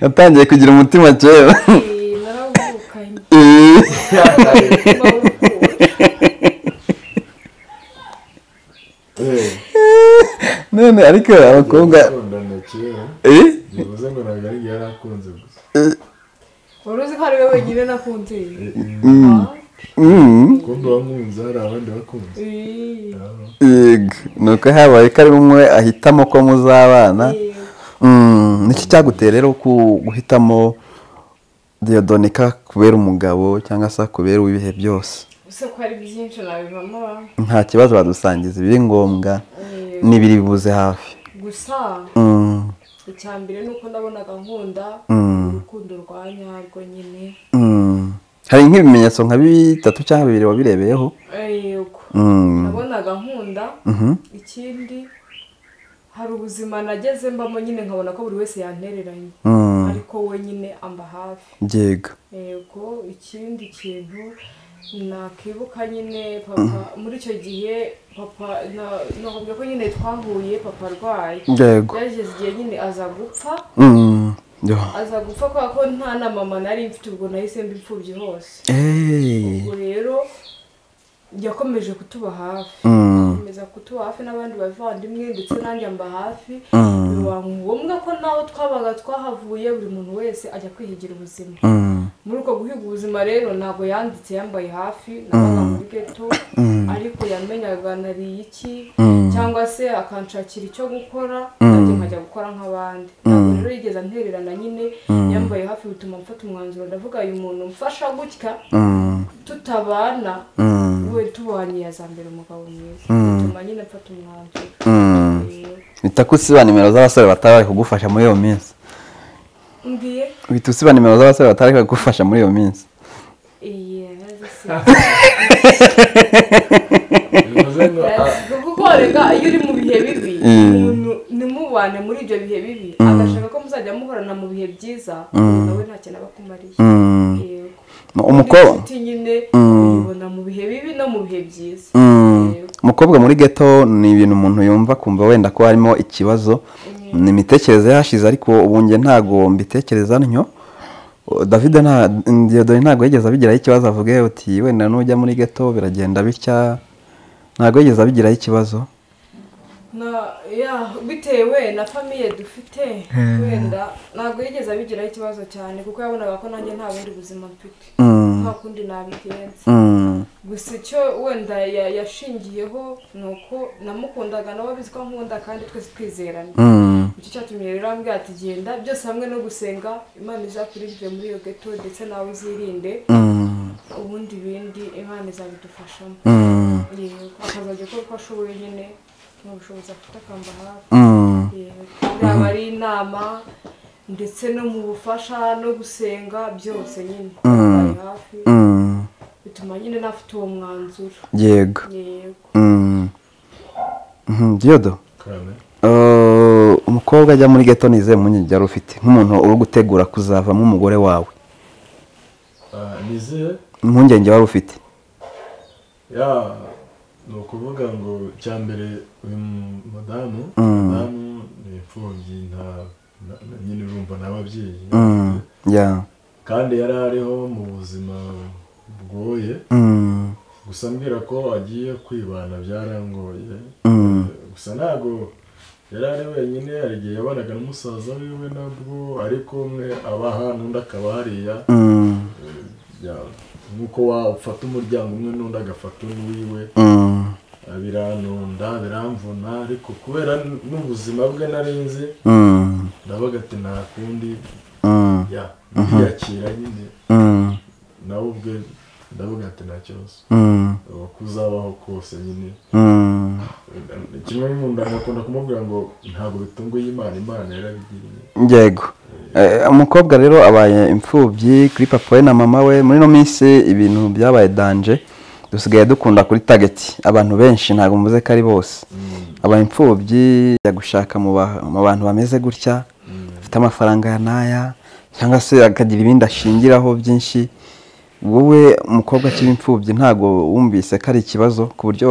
yatangiye kugira umutima kera Eh, narawuvukanye Eh. bawukuye Eh, none ariko abakobwa gukundana kera Eh? bivuze ngo ntabwo ari igihe yari akunze gusa wari uzi ko ari we wenyine nakunze Eh, Ah, Mm. kumbe wankunze hari abandi bakunze eh, Yego. ni uko habaye ko ari umwe ahitamo ko muzabana eh. Mm, niki cyaguteye rero ku guhitamo diyodonika kubera umugabo cyangwa se kubera uw'ibihe byose gusa ko hari byinshi nabivamo nta kibazo badusangiza ibiri ngombwa eh, n'ibiri buze hafi gusa Mm, icya mbere ni uko nabonaga nkunda Mm. urukundo rwa nyarwo nyine mm. hari nk'ibimenyetso nka bitatu cyangwa bibiri wabirebeyeho yego Mm, nabonaga nkunda mhm, ikindi hari ubuzima nageze mbamo nyine nkabona ko buri wese yantereranye mm, ariko we nyine amba hafi yego yego ikindi kintu nakibuka nyine papa muri icyo gihe papa na- nakubwiye ko nyine twahuye papa arwaye yego yageze igihe nyine aza gupfa Mm, yo. aza gupfa kubera ko nta na mama nari mfite ubwo nahise mba imfubyi hose Eh, ubwo rero yakomeje kutuba hafi mm, akomeza kutuba hafi n'abandi bavandimwe ndetse nanjye amba hafi Mm. biba ngombwa ko naho twabaga twahavuye buri muntu wese ajya kwihigira ubuzima mm, muri uko guhiga ubuzima rero ntabwo yanditse yambaye hafi nabaga muri geto ariko yamenyaga nariye iki cyangwa se akanshakira icyo gukora nanjye nkajya gukora nk'abandi ntabwo rero yigeze antererana nyine yambaye hafi bituma mfata umwanzuro ndavuga uyu muntu mfasha gutya tutabana we tubanye yazambera umugabo mwiza bituma nyine mfata umwanzuro bita ko usiba nimero z'abasore batari bari kugufasha muri iyo minsi mbwiye bita usiba nimero z'abasore batari bari kugufasha muri iyo minsi iya zisi bivuze ngo ah, kuko reka iyo uri mu bihe bibi umuntu ntimubane muri ibyo bihe bibi agashaka ko muzajya muhorana mu bihe byiza nawe nta kintu aba akumariye Mm. yego umukobwa inshuti nyine uyibona mu bihe bibi no mu bihe byiza Mm. Yego. umukobwa muri geto ni ibintu umuntu yumva kumva wenda ko harimo ikibazo ni imitekerereze yahashize ariko ubu njye ntabwo mbitekereza ntyo O, david nta- Diodore ntabwo yigeze abigiraho ikibazo avuge uti wenda nujya muri geto biragenda bitya ntabwo yigeze abigiraho ikibazo na ya bitewe na famiye dufite wenda ntabwo yigeze abigiraho ikibazo cyane kuko yabonaga ko nanjye nta bundi buzima mfite Mm. nta kundi nabigenza Mm. gusa icyo wenda ya- yashingiyeho ni uko namukundaga nawe abizi ko nkunda kandi twese twizerana Mm. icyo cyatumye rero ambwira ati genda byose hamwe no gusenga imana izakurindire muri iyo geto ndetse nawe uzirinde Mm. ubundi bindi imana izabidufashamo Mm. yego akazajya akora uko ashoboye nyine mu bushobozi afite akamba hafi Mm. yego yaba ari inama ndetse no mu bufasha no gusenga byose nyine ari hafi Mm. bituma nyine nafite uwo mwanzuro yego yego Mm. Mhm, Diodo kame Uh, umukobwa ajya muri geto nizeye impungenge yari ufite nk'umuntu uri gutegura kuzavamo umugore wawe ah, nizeye impungenge wari ufite ya ni ukuvuga ngo cya mbere uyu mudamu Mm. mudamu ni imfubyi nta na- na- nyine urumva nta babyeyi Mm, ya kandi yari ariho mu buzima bugoye Mm, gusa mbwira ko agiye kwibana byarangoye mm, gusa ntabwo yari ari wenyine hari igihe yabanaga na musaza wiwe nabwo ariko umwe aba hano undi akaba hariya mm, Ya- nk'uko wafata umuryango umwe n'undi agafata uwiwe mm, biranunda biramvuna ariko kubera n'ubuzima bwe nari nzi mm, ndabaga ati nta kundi mm, ya ndiyakira nyine mm, nawe ubwe ndavuga ati nta kibazo mm, ubu kuzabaho kose nyine mm. kimwe nkunda nkakunda kumubwira ngo ntabwo bitunguye imana imana yarabigiriye yego Eh, umukobwa rero abaye imfubyi kuri papa we na mama we muri ino minsi ibintu byabaye danje dusigaye dukunda kuri tageti abantu benshi ntabwo mvuze ko ari bose aba imfubyi ajya gushaka mu ba- mu bantu bameze gutya afite amafaranga ya n'aya cyangwa se akagira ibindi ashingiraho byinshi wowe umukobwa akiri imfubyi ntabwo wumvise ko ari ikibazo ku buryo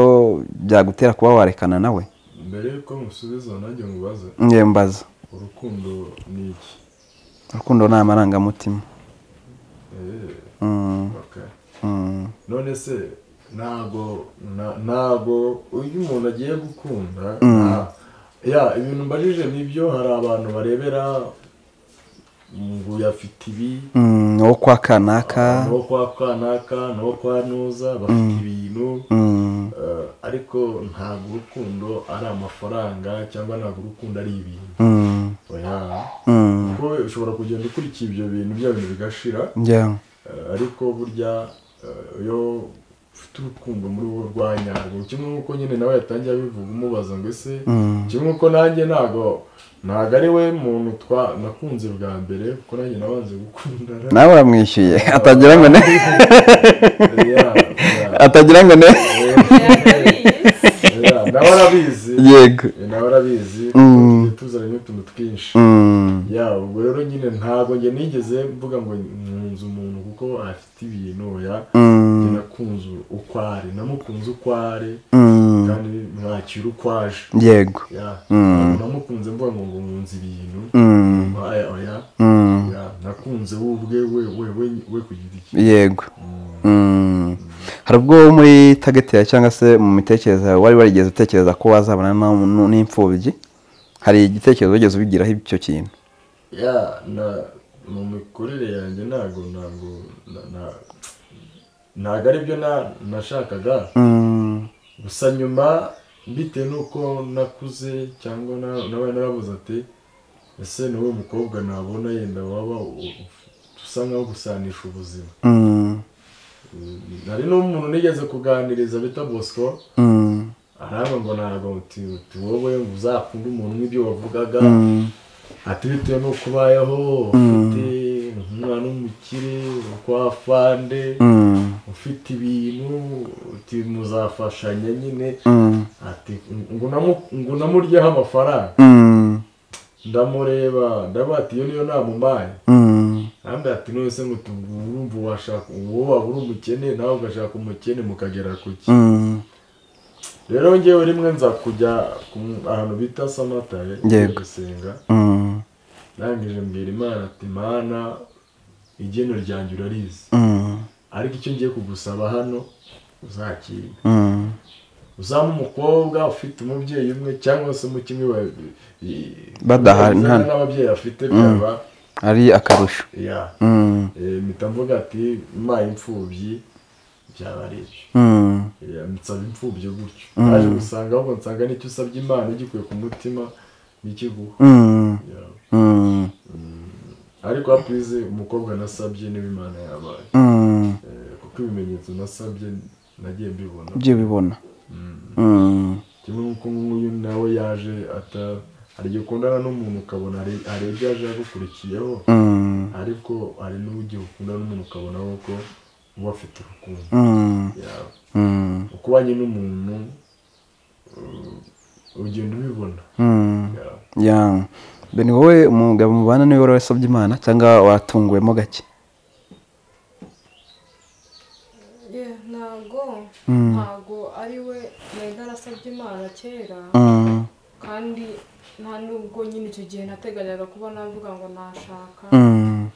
byagutera kuba warekana nawe mbere yuko musubiza nanjye mubaze ngewe mbaza urukundo ni iki urukundo ni amarangamutima Eh, Mm, okay. mm, none se ntabwo na- ntabwo iyo umuntu agiye gukunda nta- ya ibintu mbajije nibyo hari abantu barebera ngo uyafite ibi mm, uwo kwa kanaka ni uwo kwa kanaka ni uwo kwa nuza bafite ibintu mm, eh, ariko ntabwo urukundo ari amafaranga cyangwa ntabwo urukundo ari ibintu mm, oya mm, kuko ushobora kugenda ukurikira ibyo bintu bya bintu bigashira yeah, Eh, ariko burya eh, iyo ufite urukundo muri wowe rwa nyarwo kimwe nk'uko nyine nawe yatangiye abivuga umubaza ngo ese mm, kimwe nk'uko nanjye ntabwo ntabwo ari we muntu twa nakunze bwa mbere kuko nanjye nabanze gukundana nawe uramwishyuye atagira ngo ne Ya, ya, atagira ngo ne ya, nawe arabizi yego Eh, nawe arabizi Mm. tugiye tuzana n'utuntu twinshi Mm, ya ubwo rero nyine ntabwo njye nigeze mvuga ngo nkunze umuntu kuko afite ibintu ya mm. Njye nakunze uko ari namukunze uko ari Mm, kandi mwakira uko aje yego Ya, Mm. ntabwo namukunze mvuga ngo ngo nkunze ibintu Mm, Oya, oya. mm, Ya, nakunze we ubwe we we we we ku giti cye yego Mm. Mm. hari ubwo wo muri tageti yawe cyangwa se mu mitekerereze yawe wari warigeze utekereza ko wazabana na- nu- n'imfubyi hari igitekerezo wigeze ubigiraho icyo kintu ya na mu mikurire yanjye ntabwo ntabwo na- na- ntabwo aribyo na- nashakaga Mm, gusa nyuma bitewe n'uko nakuze cyangwa na- nabaye narabuze ati ese ni wowe mukobwa nabona yenda waba u- u- usa nkaho gusanisha ubuzima mm, nari n'umuntu nigeze kuganiriza bita bosco mm, aranga ngo ntabwo uti uti wowe ngo uzakunde umuntu nk'ibyo wavugaga mm, ati bitewe n'uko ubayeho ufite umwana w'umukire kwa fande mm, ufite ibintu uti muzafashanya nyine mm, ati ngo namu- ngo namuryeho amafaranga mm, ndamureba ndavuga ati iyo niyo namumaye mm. kandi ati none se ngo tu- urumva washaka uwo waba uri umukene nawe ugashaka umukene mukagera ku ki Mm, rero ngewe rimwe nza kujya ku- ahantu bita samatare Yego. gusenga mm, ndangije mbwira imana ati mana igeno ryanjye urarizi mm, ariko icyo ngiye kugusaba hano uzakirwe mm, uzaba umukobwa ufite umubyeyi umwe cyangwa se mu kimwe ba- i- Badahari, bizana nkana. n'ababyeyi afite byaba ari akarusho ya Mm, Eh, mpita mvuga ati maye imfubyi byaba ari ibyo mm, Eh, nsaba imfubyi gutyo Mm. naje gusanga ahubwo nsanga n'icyo usabye imana ugikuye ku mutima n'ikiguha mm, Ya. mm, ariko hapize umukobwa nasabye niba imana yabaye mm. Eh, kuko ibimenyetso nasabye nagiye mbibona ibyo bibona Mm. Mm, kimwe nk'uko nk'uyu nawe yaje ata hari igihe ukundana n'umuntu ukabona hari hari ibyo yaje yagukurikiyeho mm, ariko hari n'ugihe ukundana n'umuntu ukabona ko uba afite urukundo mm, yawe mm, uko ubanye n'umuntu uh, ugenda ubibona mm. yawe ya mbe ni wowe umugabo mubana niwe wari wasabye imana cyangwa watunguwemo gake Yeah, ntabwo Mm. ntabwo ari we nari narasabye imana kera Mm, kandi nta nubwo nyine icyo gihe nateganyaga kuba navuga ngo nashaka mm,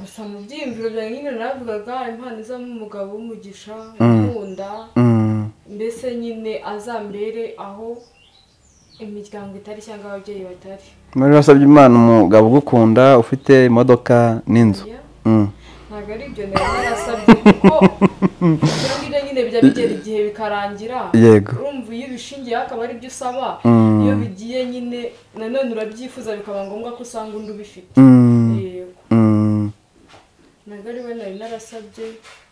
gusa mu byiyumviro byanjye nyine navugaga impano izamo umugabo w'umugisha Mm. ukunda mm, mbese nyine azambere aho imiryango itari cyangwa ababyeyi batari muri wasabye imana umugabo ugukunda ufite imodoka n'inzu Yeah. Mm, ntabwo ari ibyo nari narasabye kuko ibyo ngibyo nyine bijya bigera igihe bikarangira yego urumva iyo ubishingiyeho akaba ari byo usaba Mm. iyo bigiye nyine nanone urabyifuza bikaba ngombwa ko usanga undi ubifite Mm, yego mm, ntabwo ari we nari narasabye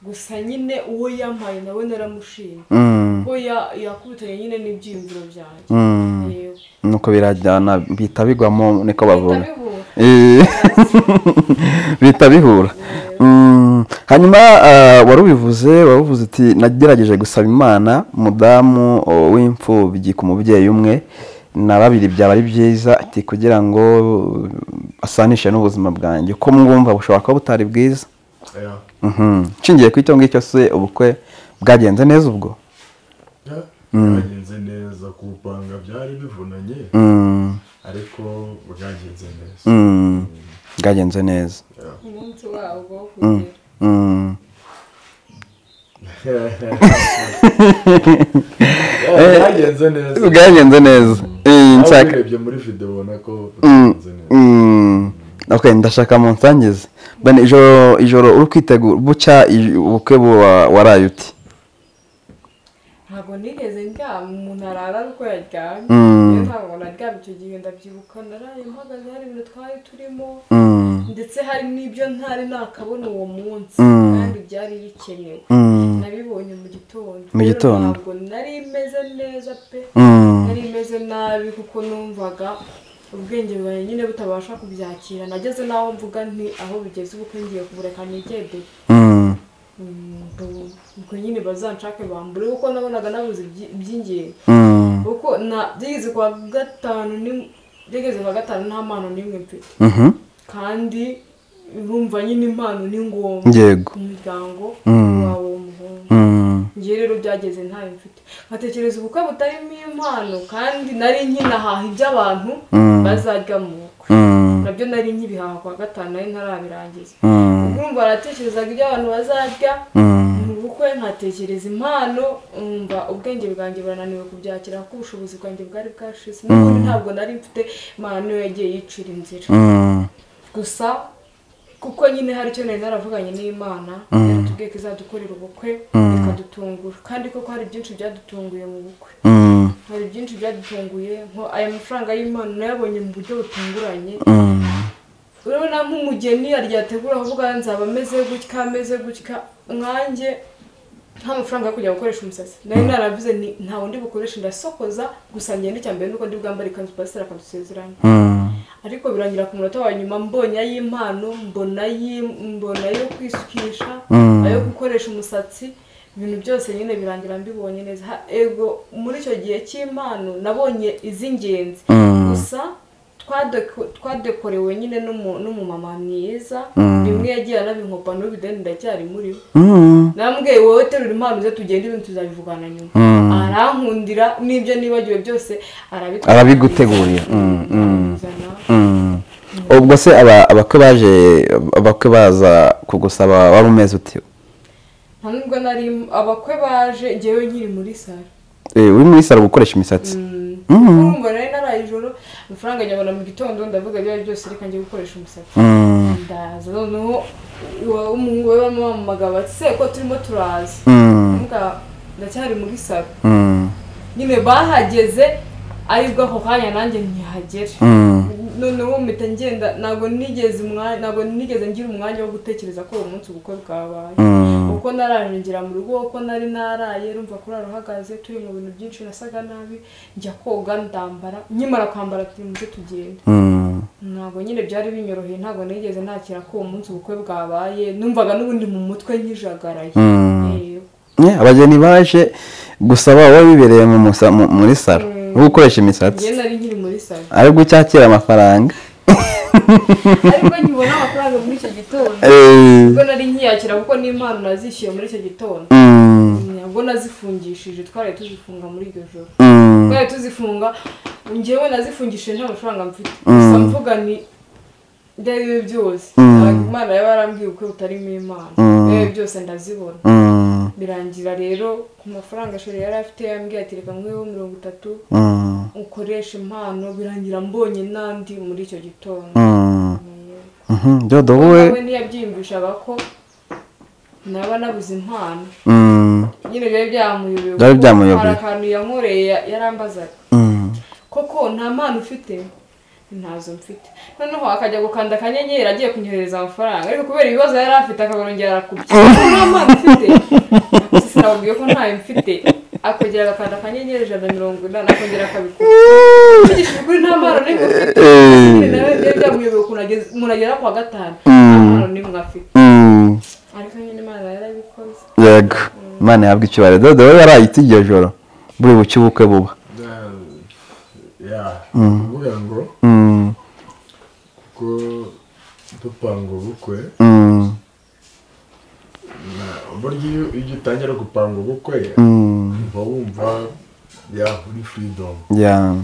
gusa nyine uwo yampaye nawe naramushimye mm, kuko ya- yakubitanye nyine n'ibyiyumviro byanjye mm. yego nuko birajyana bihita bigwamo niko bavuga ndabibura Eh, bihita bihura Mm, hanyuma ah, wari ubivuze wari uvuze uti nagerageje gusaba imana umudamu oh, w'imfubyi ku mubyeyi umwe na babiri byaba ari byiza ati kugira ngo uh, asanishe n'ubuzima bwanjye uko mwumva bushobora kuba butari bwiza Ya. Mhm. nshingiye ku icyo ngicyo se ubukwe bwagenze neza ubwo Ya. bwagenze neza kupanga byari bivunanye Mm, ariko bwagenze neza mm, bwagenze neza Ya. umunsi wabwo wo kugera Mm. Ya, byagenze neza bwagenze neza Eh, Nawe nshaka ubirebye muri videwo ubona ko Mm, bwagenze neza mm. okay ndashaka mu nsangize bene ijoro ijoro uri kwitegura bucya ij- ubukwe buwa- waraye uti ntabwo nigeze ndyama umuntu arara ari uko yaryamye Mm. iyo ntabwo naryama icyo gihe ndabyibuka naraye mpagaze hari ibintu twari turimo Mm, ndetse hari n'ibyo ntari nakabona uwo munsi Mm. kandi byari bikenewe mm, nabibonye mu gitondo Mu Rero gitondo. ntabwo nari meze neza pe mm, nari meze nabi kuko numvaga ubwenge bwawe nyine butabasha kubyakira nageze n'aho mvuga nti aho bigeze ubukwe ngiye kubureka nigede mm, ubwo nyine bazanshake bambure kuko nabonaga nabuze ibyi- iby'ingenzi mm, kuko na byigeze kwa gatanu ni byigeze kwa gatanu nta mpano n'imwe mfite mhm, kandi urumva nyine impano ni ngombwa yego ku muryango Mm. wawe w'umuhungu Mm, njye rero byageze ntayo mfite nkatekereza ubukwe butarimo impano kandi nari nkinahaha iby'abantu Mm. bazarya mu bukwe mm, nabyo nari nkibihaha kwa gatanu nari ntarabirangiza mm, urumva baratekerezaga ibyo abantu bazarya mm, mu bukwe nkatekereza impano umva ubwenge bwanjye burananiwe kubyakira kuko ubushobozi bwanjye bwari bwashize n'ubundi ntabwo nari mfite impano niyo yagiye yicira inzira mm, gusa kuko nyine hari icyo nari naravuganye n'imana yaratubwiye ko izadukorera ubukwe ikadutungura kandi koko hari byinshi byadutunguye mu bukwe Mm. hari byinshi byadutunguye nko aya mafaranga y'imana nayabonye mu buryo butunguranye Mm. urabona nk'umugeni yaryategura avuga nzaba ameze gutya ameze gutya nkanjye nta mafaranga yo kujya gukoresha umusatsi nari naravuze nti nta wundi bukoresha ndasokoza gusa ngenda icya mbere nuko ndi bwambare ikanzu pasiteri akadusezeranya Mm. ariko birangira ku munota wa nyuma mbonye ay'impano mbona ayi- mbona ayo kwisukisha Mm. ayo gukoresha umusatsi ibintu byose nyine birangira mbibonye neza Ha- ego muri icyo gihe cy'impano nabonye iz'ingenzi Mm. gusa twade- twadekorewe nyine n'umu- n'umumama mwiza Mm. bimwe yagiye anabinkopa n'ubideni ndacyari muri we Mm. nambwiye wowe terura impano ze tugende ibintu tuzabivugana nyuma Mm. arankundira n'ibyo nibagiwe byose arabitwara Arabigutegurira. Mm, mm. Arabizana. Mm. ubwo se aba- abakwe baje abakwe baza kugusaba wari umeze ute nta nubwo nari abakwe baje njyewe nkiri muri salo Eh, uri muri saro gukoresha imisatsi Mhm. urumva nari naraye ijoro amafaranga nyabona mu gitondo ndavuga ibyo ari byo byose reka njye gukoresha umusatsi Mm. ndaza noneho iwa- umuhungu we bamamagaga bati se ko turimo turaza Mm. Mbwa, ndacyari muri salo Mm. nyine bahageze aribwo ako kanya nanjye ntihagere Mm. noneho mpita ngenda ntabwo nigeze umwanya ntabwo nigeze ngira umwanya wo gutekereza ko uwo munsi ubukwe bwabaye Mm. kuko naraje ngera mu rugo kuko nari naraye rumva kurara uhagaze turi mu bintu byinshi nasaga nabi njya koga ndambara nkimara kwambara turi mucyo tugenda Mm. ntabwo nyine byari binyoroheye ntabwo nigeze nakira ko uwo munsi ubukwe bwabaye numvaga n'ubundi mu mutwe nkijagaraye Mm. Yego. Eh, abageni baje gusaba wowe bibereye mu musa- mu- muri saro Mm. uri gukoresha imisatsi njye nari nkiri muri salo ari gucyakira amafaranga ariko nkibona amafaranga muri icyo gitondo Eh. ubwo nari nkiyakira kuko n'impano nazishyuye muri icyo gitondo Mm. ntabwo nazifungishije twari tuzifunga muri iryo joro Mm. twari tuzifunga njyewe nazifungishije nta mafaranga mfite gusa mvuga ni ibyo ari byo byose ntabwo imana yaba yarambwiye uko utarimo imana ibyo ari byo byose ndazibona Mm. birangira rero ku mafaranga ashobora yari afite yambwiye ati reka nk'uwo mirongo itatu Mm. ukoresha impano birangira mbonye n'andi muri icyo gitondo Mm. Mhm. Dodo wowe nawe ntiyabyiyumvishaga ko naba nabuze impano Mm. nyine byari byamuyobeye Byari kuko byamuyobeye. hari akantu yankoreye ya- yarambazaga Mm. koko nta mpano ufite ntazo mfite noneho akajya gukanda akanyenyeri agiye kunyohereza amafaranga ariko kubera ibibazo yari afite akabongera arakubye nta mpano ufite sinababwiye ko ntayo mfite akongera agakanda akanyenyeri ijana na mirongo inani akongera akabikora mvugishije ukuri nta mpano nimwe ufite nyine nawe byari byamuyobeye ukuntu ageze- umuntu agera ku wa gatanu nta mpano nimwe afite Mm. ariko nyine imana yarabikoze yego imana yabwa icyubahiro dodo wowe warayitse iryo joro buri bucye ubukwe buba ya kuvuga ngo Mm. kuko dupanga ubukwe Mm. na- uburyo iyo iyo utangira gupanga ubukwe Mm. uba wumva yaho uri furidomu Yeah.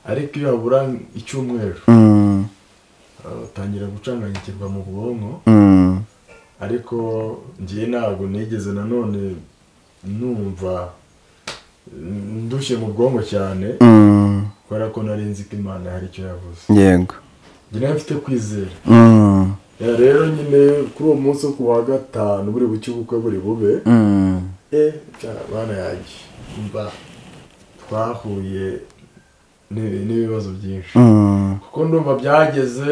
ariko iyo habura icyumweru Mm. uh, utangira gucanganyikirwa mu bwonko Mm. ariko ngiye ntabwo nigeze nanone numva mm, ndushye mu bwonko cyane Mm. kubera ko nari nzi ko imana hari icyo yavuze yego njye nayo mfite kwizera Mm. Ya, rero nyine kuri uwo munsi wo ku wa gatanu buri buke ubukwe buri bube Mm. eh cyangwa abana yanjye mba twahuye n'ibi- n'ibibazo byinshi Mm. kuko ndumva byageze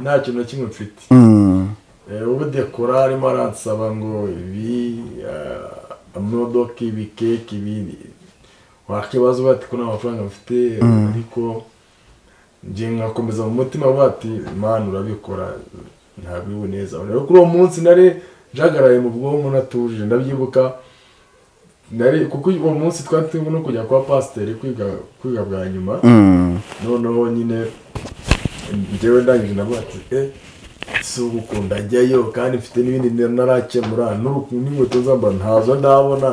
nta kintu na kimwe mfite Mm. Eh, ubudekora arimo aransaba ngo ibi ah, amamodoka ibi keke ibi wakibazo bati ko nta mafaranga mfite ariko njye nkakomeza mu mutima avuga ati imana urabikora ntabwo uri neza rero kuri uwo munsi nari njagaraye mu bwonko natuje ndabyibuka nari kuko uwo munsi twari turimo no kujya kwa pasiteri kwiga kwiga bwa nyuma Mm. noneho nyine njyewe ndangije navuga ati eh si ugukunda ajyayo kandi mfite n'ibindi nari narakemura n'uruku- n'inkweto zambara ntazo ndabona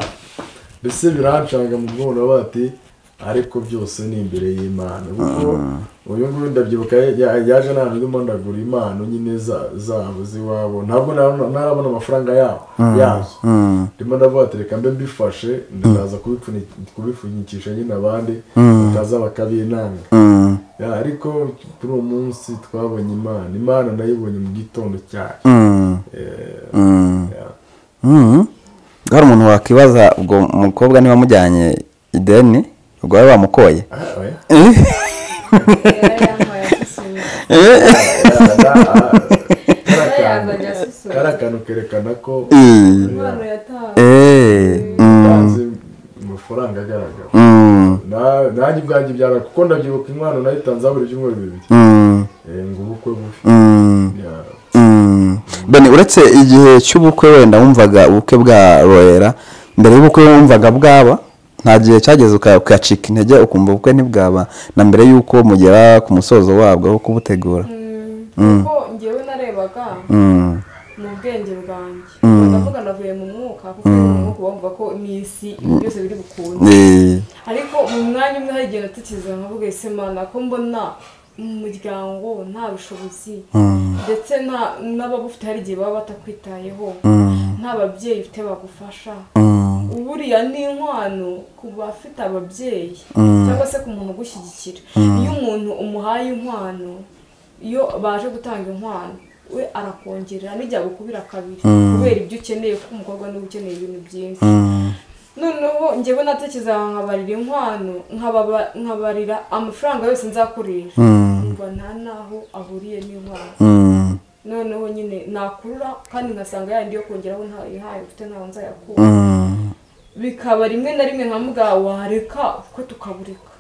mbese birancanga mu bwonko navuga ati ariko byose ni imbere y'imana kuko uyu nguyu ndabyibuka ya- yaje naje ndimo ndagura impano nyine za- zabo z'iwabo ntabwo nara- narabona amafaranga yabo yazo Mm. ndimo ndavuga ati reka mbe mbifashe ndaza kubipfunyikisha nyine abandi bataza bakabinanga Mm. Ya, ariko kuri uwo munsi twabonye imana imana nayibonye mu gitondo cyayo Mm. Eh, Mm. ya. Mm. hari umuntu wakwibaza ubwo mukobwa niba amujyanye ideni ubwo we bamukoye Ah, oya. yarayampaye asusuye Karakantu- Yazanye asusuye karakantu kerekana ko Eh. impano yatawe Eh. Mm. utanze amafaranga agaragara Mm. Na- nanjye ubwanjye byara kuko ndabyibuka impano nayitanze buri byumweru bibiri Mm. Eh, ngo ubukwe bufi Mm. Ya. Mm. bene uretse igihe cy'ubukwe wenda wumvaga ubukwe bwa rohera mbere y'ubukwe wumvaga bwaba nta gihe cyageze uka- ukacika intege ukumva ubukwe ntibwaba na mbere y'uko mugera ku musozo wabwo wo kubutegura Mm, kuko njyewe narebaga Mm. mu bwenge bwanjye ndavuga navuye mu mwuka kuko mu mwuka bumva ko n'isi ibintu byose biri bukunde Eh. ariko mu mwanya umwe hari igihe natekereza nkavuga ese mana ko mbona mu muryango nta bushobozi Mm. ndetse nta- n'ababufite hari igihe baba batakwitayeho Mm. nta babyeyi ufite bagufasha Mm. buriya ni inkwano ku bafite ababyeyi Mm. cyangwa se ku muntu ugushyigikira iyo umuntu umuhaye inkwano iyo baje gutanga inkwano we arakongerera n'igihe agukubira kabiri kubera ibyo ukeneye kuko umukobwa niwe ukeneye ibintu byinshi Mm. noneho njyewe natekereza nkabarira inkwano nkababa- nkabarira amafaranga yose nzakoresha Mm. umva nta n'aho ahuriye n'inkwano Mm. noneho nyine nakurura kandi ngasanga yandi yo kongeraho ntayihaye ufite ntaho nzayakura Mm. bikaba rimwe na rimwe nka mbwa wareka kuko tukabureka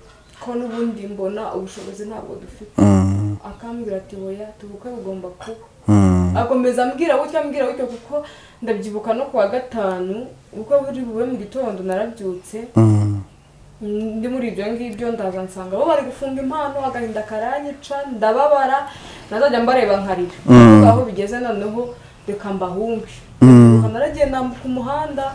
ko n'ubundi mbona ubushobozi ntabwo dufite Mm. akambwira ati oya tubukwe bugomba kuba Mm. akomeza ambwira gutya ambwira gutya kuko ndabyibuka no ku wa gatanu ubukwe buri bube mu gitondo narabyutse Mm. ndi muri ibyo ngibyo ndaza nsanga bo bari gufunga impano agahinda karanyica ndababara nazajya mbareba nkarira Mm. aho bigeze noneho reka mbahunge Mm. Mbyuka naragiye nambuka umuhanda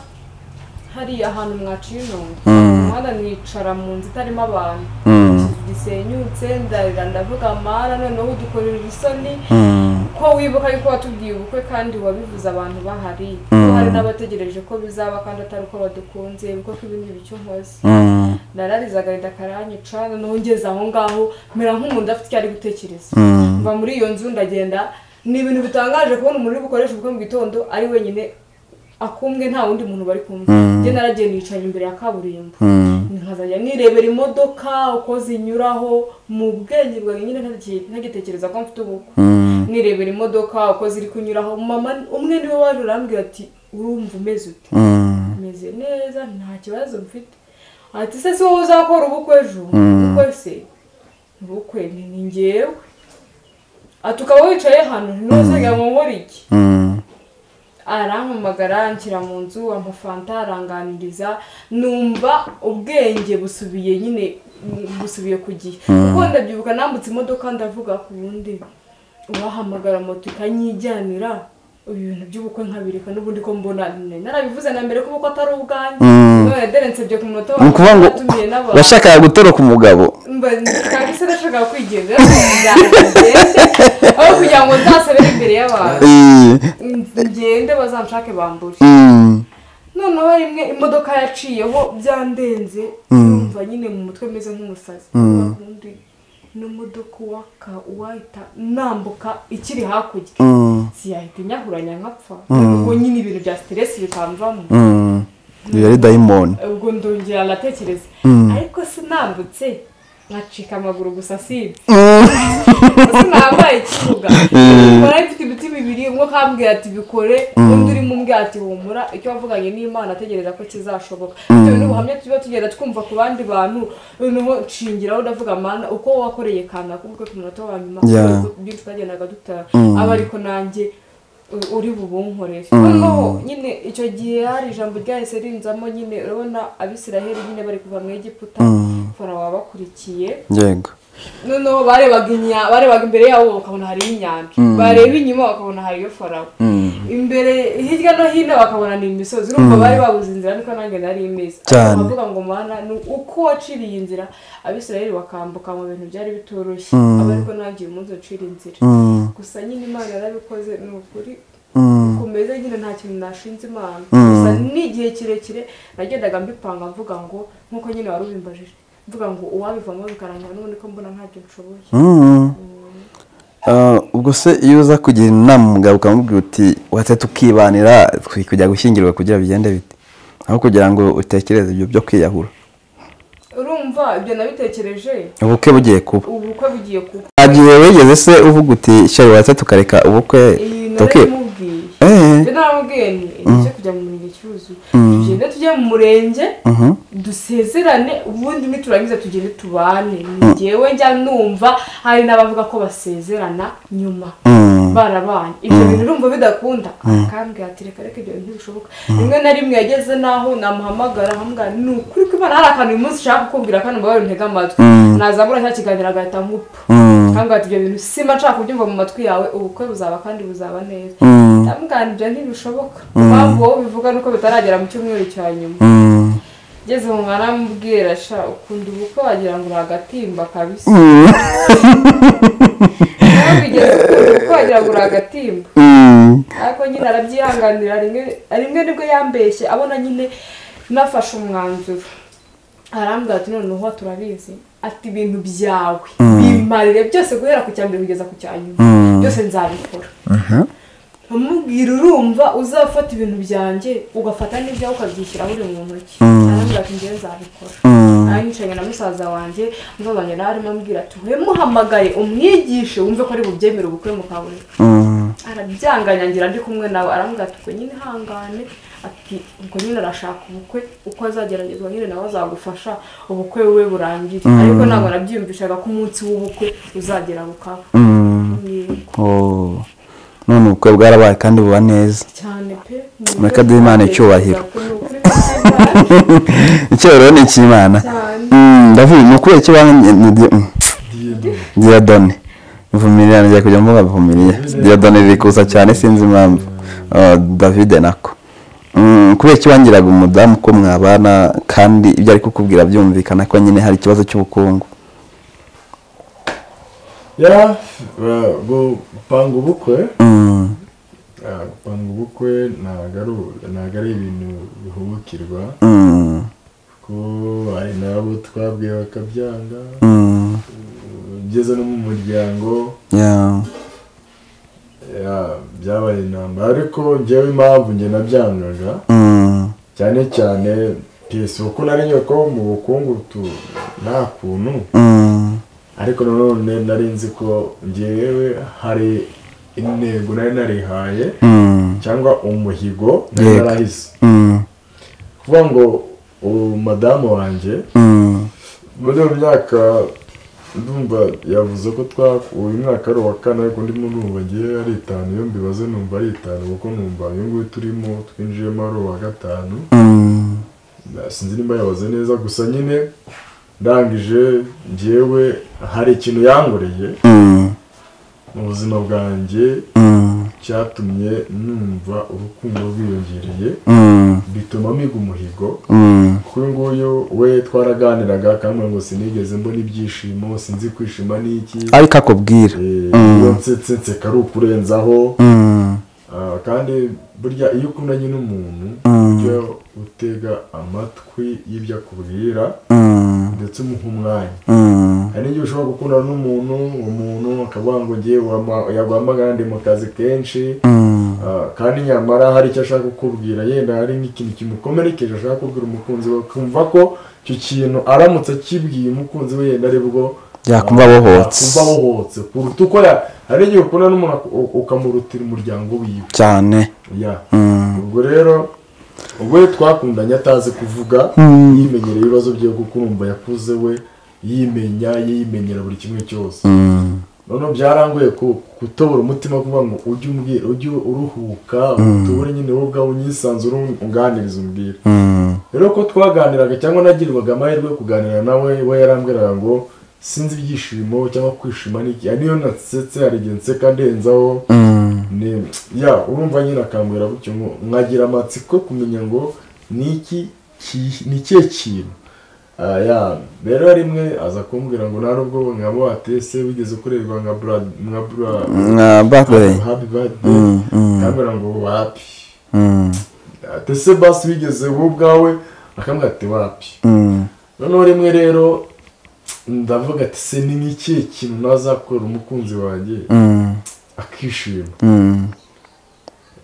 hari ahantu mwaciye intongo Mm. umuhanda nicara mu nzu itarimo abantu Mm. Ikizu gisenyutse ndarira ndavuga amara noneho udukorera isoni Mm. ko wibuka yuko watubwiye ubukwe kandi wabivuze abantu bahari Mm. ko hari n'abategereje ko bizaba kandi atari uko badukunze kuko ibindi bice nkoze Mm. nararize agahinda karanyica noneho ngeze aho ngaho mera nk'umuntu udafite icyo ari gutekereza Mm. mva muri iyo nzu ndagenda ni ibintu bitangaje kubona umuntu uri bukoresha ubukwe mu gitondo ari wenyine akumwe nta wundi muntu bari kumwe Mm. njye naragiye nicaye imbere ya kaburimbo Mm. nkazajya nirebera imodoka uko zinyuraho mu bwenge bwanjye nyine ntagi- ntagitekereza ko mfite ubukwe Mm. nirebera imodoka uko ziri kunyuraho mama umwe niwe waje urambwira ati urumva umeze ute Mm. meze neza nta kibazo mfite ati se si wowe uzakora ubukwe ejo Mm. ubukwe se ubukwe ni ni njyewe ati ukaba wicaye hano ntuzajya mu nkora iki Mm. arampamagara anshyira mu nzu amafanta aranganiriza numva ubwenge busubiye nyine mm, busubiye ku gihe kuko ndabyibuka nambutse imodoka ndavuga ku wundi uwahamagara moto ikanyijyanira ibintu by'ubukwe nkabireka n'ubundi ko mbona nari narabivuze na mbere ko ubukwe atari ubwanjye Mm. none derensebye ku munota ni ukuvuga ngo watumiye n'abantu washakaga gutoroka umugabo mba cyangwa se ndashaka kwigenza nzagende aho kugira ngo nzasabire imbere y'abantu Eh. ngende bazanshake bambure Mm. noneho rimwe imodoka yaciyeho byandenze numva nyine mu mutwe meze nk'umusazi undi n'imodoka uwaka uwahita nambuka ikiri hakurya Mm. siyahita inyahuranya nkapfa ubwo nyine ibintu bya siteresi bikamvamo Mm. iyo ari dayimoni ubwo ndongera ndatekereza ariko sinambutse nkacika amaguru gusa sibye sinambaye ikibuga nkora mfite ibiti bibiri umwe akambwira ati bikore undi uri mu mbwa ati humura icyo wavuganye n'imana ategereza ko kizashoboka bitewe n'ubuhamya tuba tugenda twumva ku bandi bantu noneho nshingiraho ndavuga mana uko wakoreye kana kuko ku munota wa nyuma Yeah. byinshi twagendaga dutaha aba ariko nanjye u- uri bubunkorere noneho nyine icyo gihe hari ijambo ryahise rinzamo nyine urabona abisiraheli nyine bari kuva mu egiputa farawo wabakurikiye yego noneho barebaga inya barebaga imbere yabo bakabona hariyo inyanja bareba inyuma bakabona hariyo farawo imbere hirya no hino bakabona ni imisozi urumva bari babuze inzira niko nanjye nari imeze Cyane. Ariko bakavuga ngo mana ni uko waciriye inzira abisirayeli bakambuka mu bintu byari bitoroshye aba ariko nanjye uyu munsi ucira inzira Mm. gusa nyine imana yarabikoze ni ukuri Mm. kumeze nyine nta kintu nashinze imana gusa n'igihe kirekire nagendaga mbipanga mvuga ngo nk'uko nyine wari ubimbajije mvuga ngo uwabivamo bikarangira n'ubundi ko mbona ntacyo nshoboye Mm. Ah, ubwo se iyo uza kugira inama umugabo ukamubwira uti wate tukibanira twe kujya gushyingirwa kugira bigende bite aho kugira ngo utekereze ibyo byo kwiyahura urumva ibyo nabitekereje ubukwe bugiye kuba ubukwe bugiye kuba agiye wigeze se uvuga uti shari wate tukareka ubukwe iyi tuki naramubwiye eh ibyo naramubwiye ni tujye kujya mu murenge cyuzuye tugende tujye mu murenge mhm dusezerane ubundi niturangiza tugende tubane ni njyewe njya numva hari n'abavuga ko basezerana nyuma Mm. barabanye ibyo bintu urumva bidakunda akambwira ati reka reka ibyo bintu ntibishoboka rimwe na rimwe yageze n'aho namuhamagara ahamugara ni ukuri ko imana hari akantu uyu munsi ushaka kukubwira kandi umubare untega amatwi nazamura cya kiganiro agahita nkupa Mm. akambwira ati ibyo bintu simba nshaka kubyumva mu matwi yawe ubukwe buzaba kandi buzaba neza Mm. ndamugana ibyo ntibishoboka impamvu wowe ubivuga ni uko bitaragera mu cyumweru cya nyuma Mm. ngeze mu mwana mubwira sha ukunda ubukwe wagira ngo uri agatimba kabisa Mm. nawe bigeze ukunda ubukwe wagira ngo uri agatimba Mm. ariko nyine arabyihanganira rimwe rimwe nibwo yambeshye abona nyine nafashe umwanzuro arambwira ati noneho turabizi ati ibintu byawe bimarire byose guhera ku cya mbere kugeza ku cya nyuma Mm. byose nzabikora Aha. nkamubwira urumva uzafata ibintu byanjye ugafata n'ibyawe ukabyishyira buri mu ntoki arambwira ati njyewe nzabikora Mm. nicaye na musaza wanjye musaza wanjye nawe arimo ambwira ati muhamagaye umwigishe wumve ko ari bubyemere ubukwe mukabure Mm. arabyanganyagira ndi kumwe nawe arambwira ati ubwo nyine ihangane ati ubwo nyine arashaka ubukwe uko azageragezwa nyine nawe azagufasha ubukwe we burangire ariko ntabwo nabyiyumvishaga ko umunsi w'ubukwe uzagera bukaba Mm. Yego, Oh. none ubukwe bwarabaye kandi buba neza cyane pe Mureke duhe Imana icyubahiro. Ni ukuri ko nshimira icyubahiro ni icy'imana cyane Mm, ndavuga ni ukuri ikibanza diyedo diyadone vumirira ngiye kujya mvuga vumirira diyadone riri kuza cyane sinzi impamvu Oh, david nako Mm, kubera ikibangiraga umudamu ko mwabana kandi ibyo ari kukubwira byumvikana ko nyine hari ikibazo cy'ubukungu ya ba- bu- gupanga ubukwe Mm, ah, gupanga ubukwe ntabwo ari u- ntabwo ari ibintu bihubukirwa mm, ko hari n'abo twabwiye bakabyanga mm, ugeze no mu muryango yeah, ya, byabaye intambara ariko njyewe impamvu njye nabyangaga mm, cyane cyane piyesi kuko nari nyine ko mu bukungu tu- nta kuntu mm, ariko nanone nari nzi ko njyewe hari intego nari narihaye mm, cyangwa umuhigo nari Yego. narahise mm, kuvuga ngo uwo madamu wanjye mm, muri iyo myaka ndumva yavuze ko twa uyu mwaka ari uwa kane ariko ndimo numva ngiye ari itanu iyo mbibaze numva ari itanu kuko numva uyu nguyu turimo twinjiyemo ari uwa gatanu mm, Na- sinzi nimba yabaze neza gusa nyine ndangije njyewe hari ikintu yangoreye mm, mu buzima bwanjye mm, cyatumye numva urukundo rwiyongereye mm, bituma miga umuhigo mm. kuri nguyu we twaraganiraga akambwira ngo sinigeze mbona ibyishimo sinzi kwishima n'iki ariko akubwira Eh, Mm. iyo nsetse nseka ari ukurenzaho Mm, Ah, kandi burya iyo ukundanye n'umuntu Mm. ujya utega amatwi y'ibyo akubwira mm, ndetse umuha umwanya mm, hari n'igihe ushobora gukundana n'umuntu umuntu akavuga ngo ngewe wama- yaguhamagara ndi mu kazi kenshi mm. Ah, kandi nyamara hari icyo ashaka kukubwira yenda hari nk'ikintu kimukomerekeje ashaka kubwira umukunzi we akumva ko icyo kintu aramutse akibwiye umukunzi we yenda aribwo Yakumva abohotse. yakumva abohotse kuruta uko ya- hari igihe ukundana n'umuntu ak- u- ukamurutira umuryango wiwe cyane ya Mm. ubwo rero ubwo rero twakundanye atazi kuvuga yimenyera ibibazo bye kuko urumva yakuze we yimenya yimenyera buri kimwe cyose Mm. noneho byarangoye ku- gutobora umutima kuvuga ngo ujye umbwira ujye uruhuka utubure nyine wowe ubwawe unyisanzure unganiriza umbwira Mm. rero ko twaganiraga cyangwa nagirirwaga amahirwe yo kuganira nawe we yarambwiraga ngo sinzi ibyishimo cyangwa kwishima n'iki hari niyo nasetse hari igihe nseka ndenzaho Mm. ni ya urumva nyine akambwira gutyo ngo mwagira amatsiko kumenya ngo ni iki ki- ni ikihe kintu Ah, ya rero rimwe aza kumbwira ngo nta nubwo nka buwate se wigeze ukorerwa nka bura nka bura Nka birthday. happy birthday Mm, mm, akambwira ngo wapi mm, ati se basi wigeze wowe ubwawe akambwira ati wapi mm, noneho rimwe rero ndavuga ati se ni nk'ikihe kintu nazakora umukunzi wanjye akishima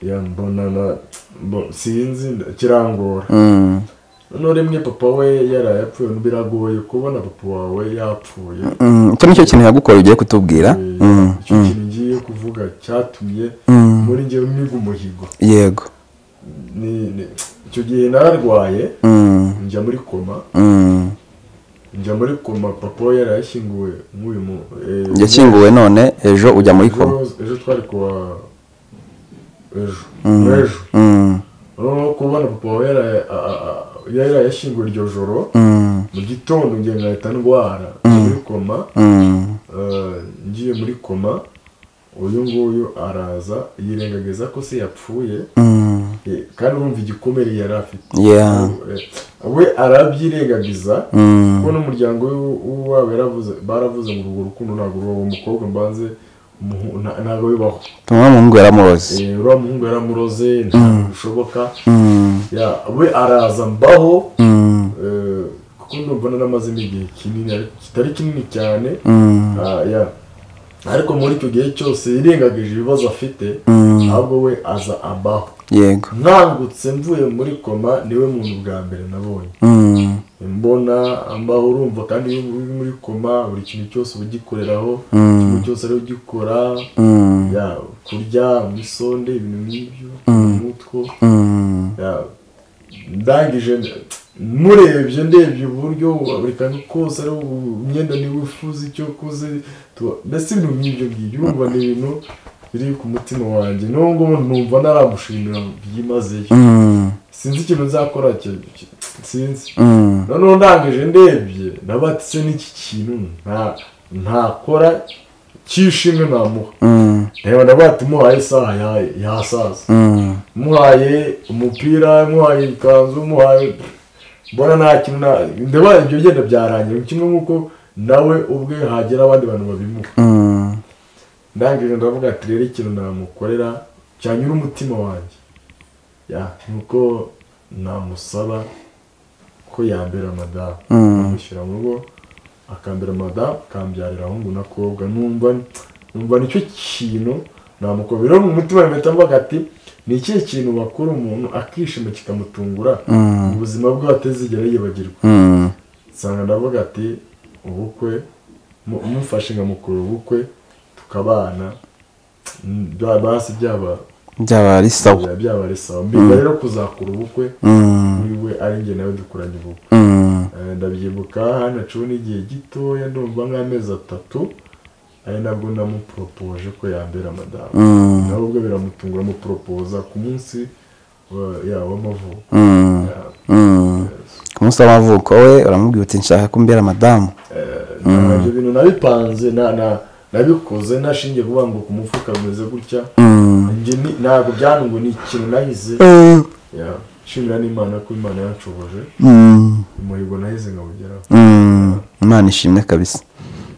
ya mbona na mbo- sinzi nda- kirangora noneho rimwe papa we yaraye apfuye biragoye kubona papa wawe yapfuye icyo nicyo kintu yagukoreye ugiye kutubwira Mm, Eh, icyo kintu ngiye kuvuga cyatumye mm. muri njyewe miga umuhigo yego Ni- ni- icyo gihe nararwaye Mm, njya muri koma mm. njya muri koma papa we yari yashyinguwe nk'uyu mu eh, yashyinguwe none ejo ujya muri koma ejo- ejo twari kuwa ejo Mm. ejo Mm, noneho kubona papa we yaraye- a- a- a- yari yashyinguwe iryo joro mm, mu gitondo ngiye ngahita ndwara njya muri koma mm. eh, ngiye muri koma uyu nguyu araza yirengagiza ko se yapfuye Mm, eh, kandi urumva igikomere yari afite yeah. Eh, we arabyirengagiza Mm, kuko n'umuryango we- w'iwabo yaravuze baravuze ngo urwo rukundo ntabwo rubaho umukobwa mbanze umuhu- nta- ntabwo bibaho tumwe mu ngo yaramuroze Eh, uriya muhungu yaramuroze ntabwo bishoboka Mm, Ya, we araza mbaho mm, eh, kuko ndumva naramazemo igihe kinini ariko kitari kinini cyane mm, Ah, ya. ariko muri icyo gihe cyose yirengagije ibibazo afite mm. ahubwo we aza ambaho yego nkangutse mvuye muri koma niwe muntu bwa mbere nabonye Mm, mbona ambaho urumva kandi iyo uri muri koma buri kintu cyose uba ugikoreraho ikintu cyose ari ugikora mm, ya kurya umusonde ibintu nk'ibyo umutwe mm. ya, ndangije murebye ndebye uburyo buri kantu kose ari u- imyenda niba ufuze icyo ukoze tu- mbese ibintu nk'ibyo ngibyo urumva ni ibintu biri ku mutima wanjye n'ubu ngubu numva naramushimira byimazeyo Mm, sinzi ikintu nzakora ki- ki- sinzi mm, noneho ndangije ndebye nabatse n'iki kintu nta ntakora cy'ishimwe namuha mm, reba nabati muhaye isaha ya- yasaza mm. muhaye umupira muhaye ikanzu muhaye mbona nta kintu na- ndeba ibyo byenda byarangiye kimwe nk'uko nawe ubwe hagera abandi bantu babimuha Mm, ndangije ndavuga ati rero ikintu namukorera cyanyura umutima wanjye ya nuko namusaba ko yambera madamu mm, amushyira mu rugo akambera madamu akambyarira ahungu n'akobwa numva numva nicyo kintu namukobwa rero mu mutima mpita mvuga ati ni ikihe kintu wakora umuntu akishima kikamutungura mm, mu buzima bwe atazigera yibagirwa mm. nsanga ndavuga ati ubukwe mu- umufashe nkamukura ubukwe tukabana mm, bya- basi byaba byaba ari sawa byaba ari sawa mbiga rero kuzakura ubukwe Mm, wiwe ari njye nawe dukuranye ubukwe mm, Eh, ndabyibuka hano aciwe n'igihe gitoya ndumva nk'amezi atatu ari nabwo namuporopoje ko yambera madamu mm, nawe ubwo biramutungura amuporopoza ku munsi wa- ya w'amavuko mm, Ya, mm. ku munsi w'amavuko we uramubwira uti nshaka ko mbera madamu eh, nta- ibyo bintu nabipanze na- na- nabikoze nashingiye kuvuga ngo ku mufuka bimeze gutya Mm. njye ni- ntabwo byanungu ni ikintu nahize Ya, nshimira n'imana ko imana yanshoboje Mm, umuhigo nahize nkawugeraho mm. imana ishimwe kabisa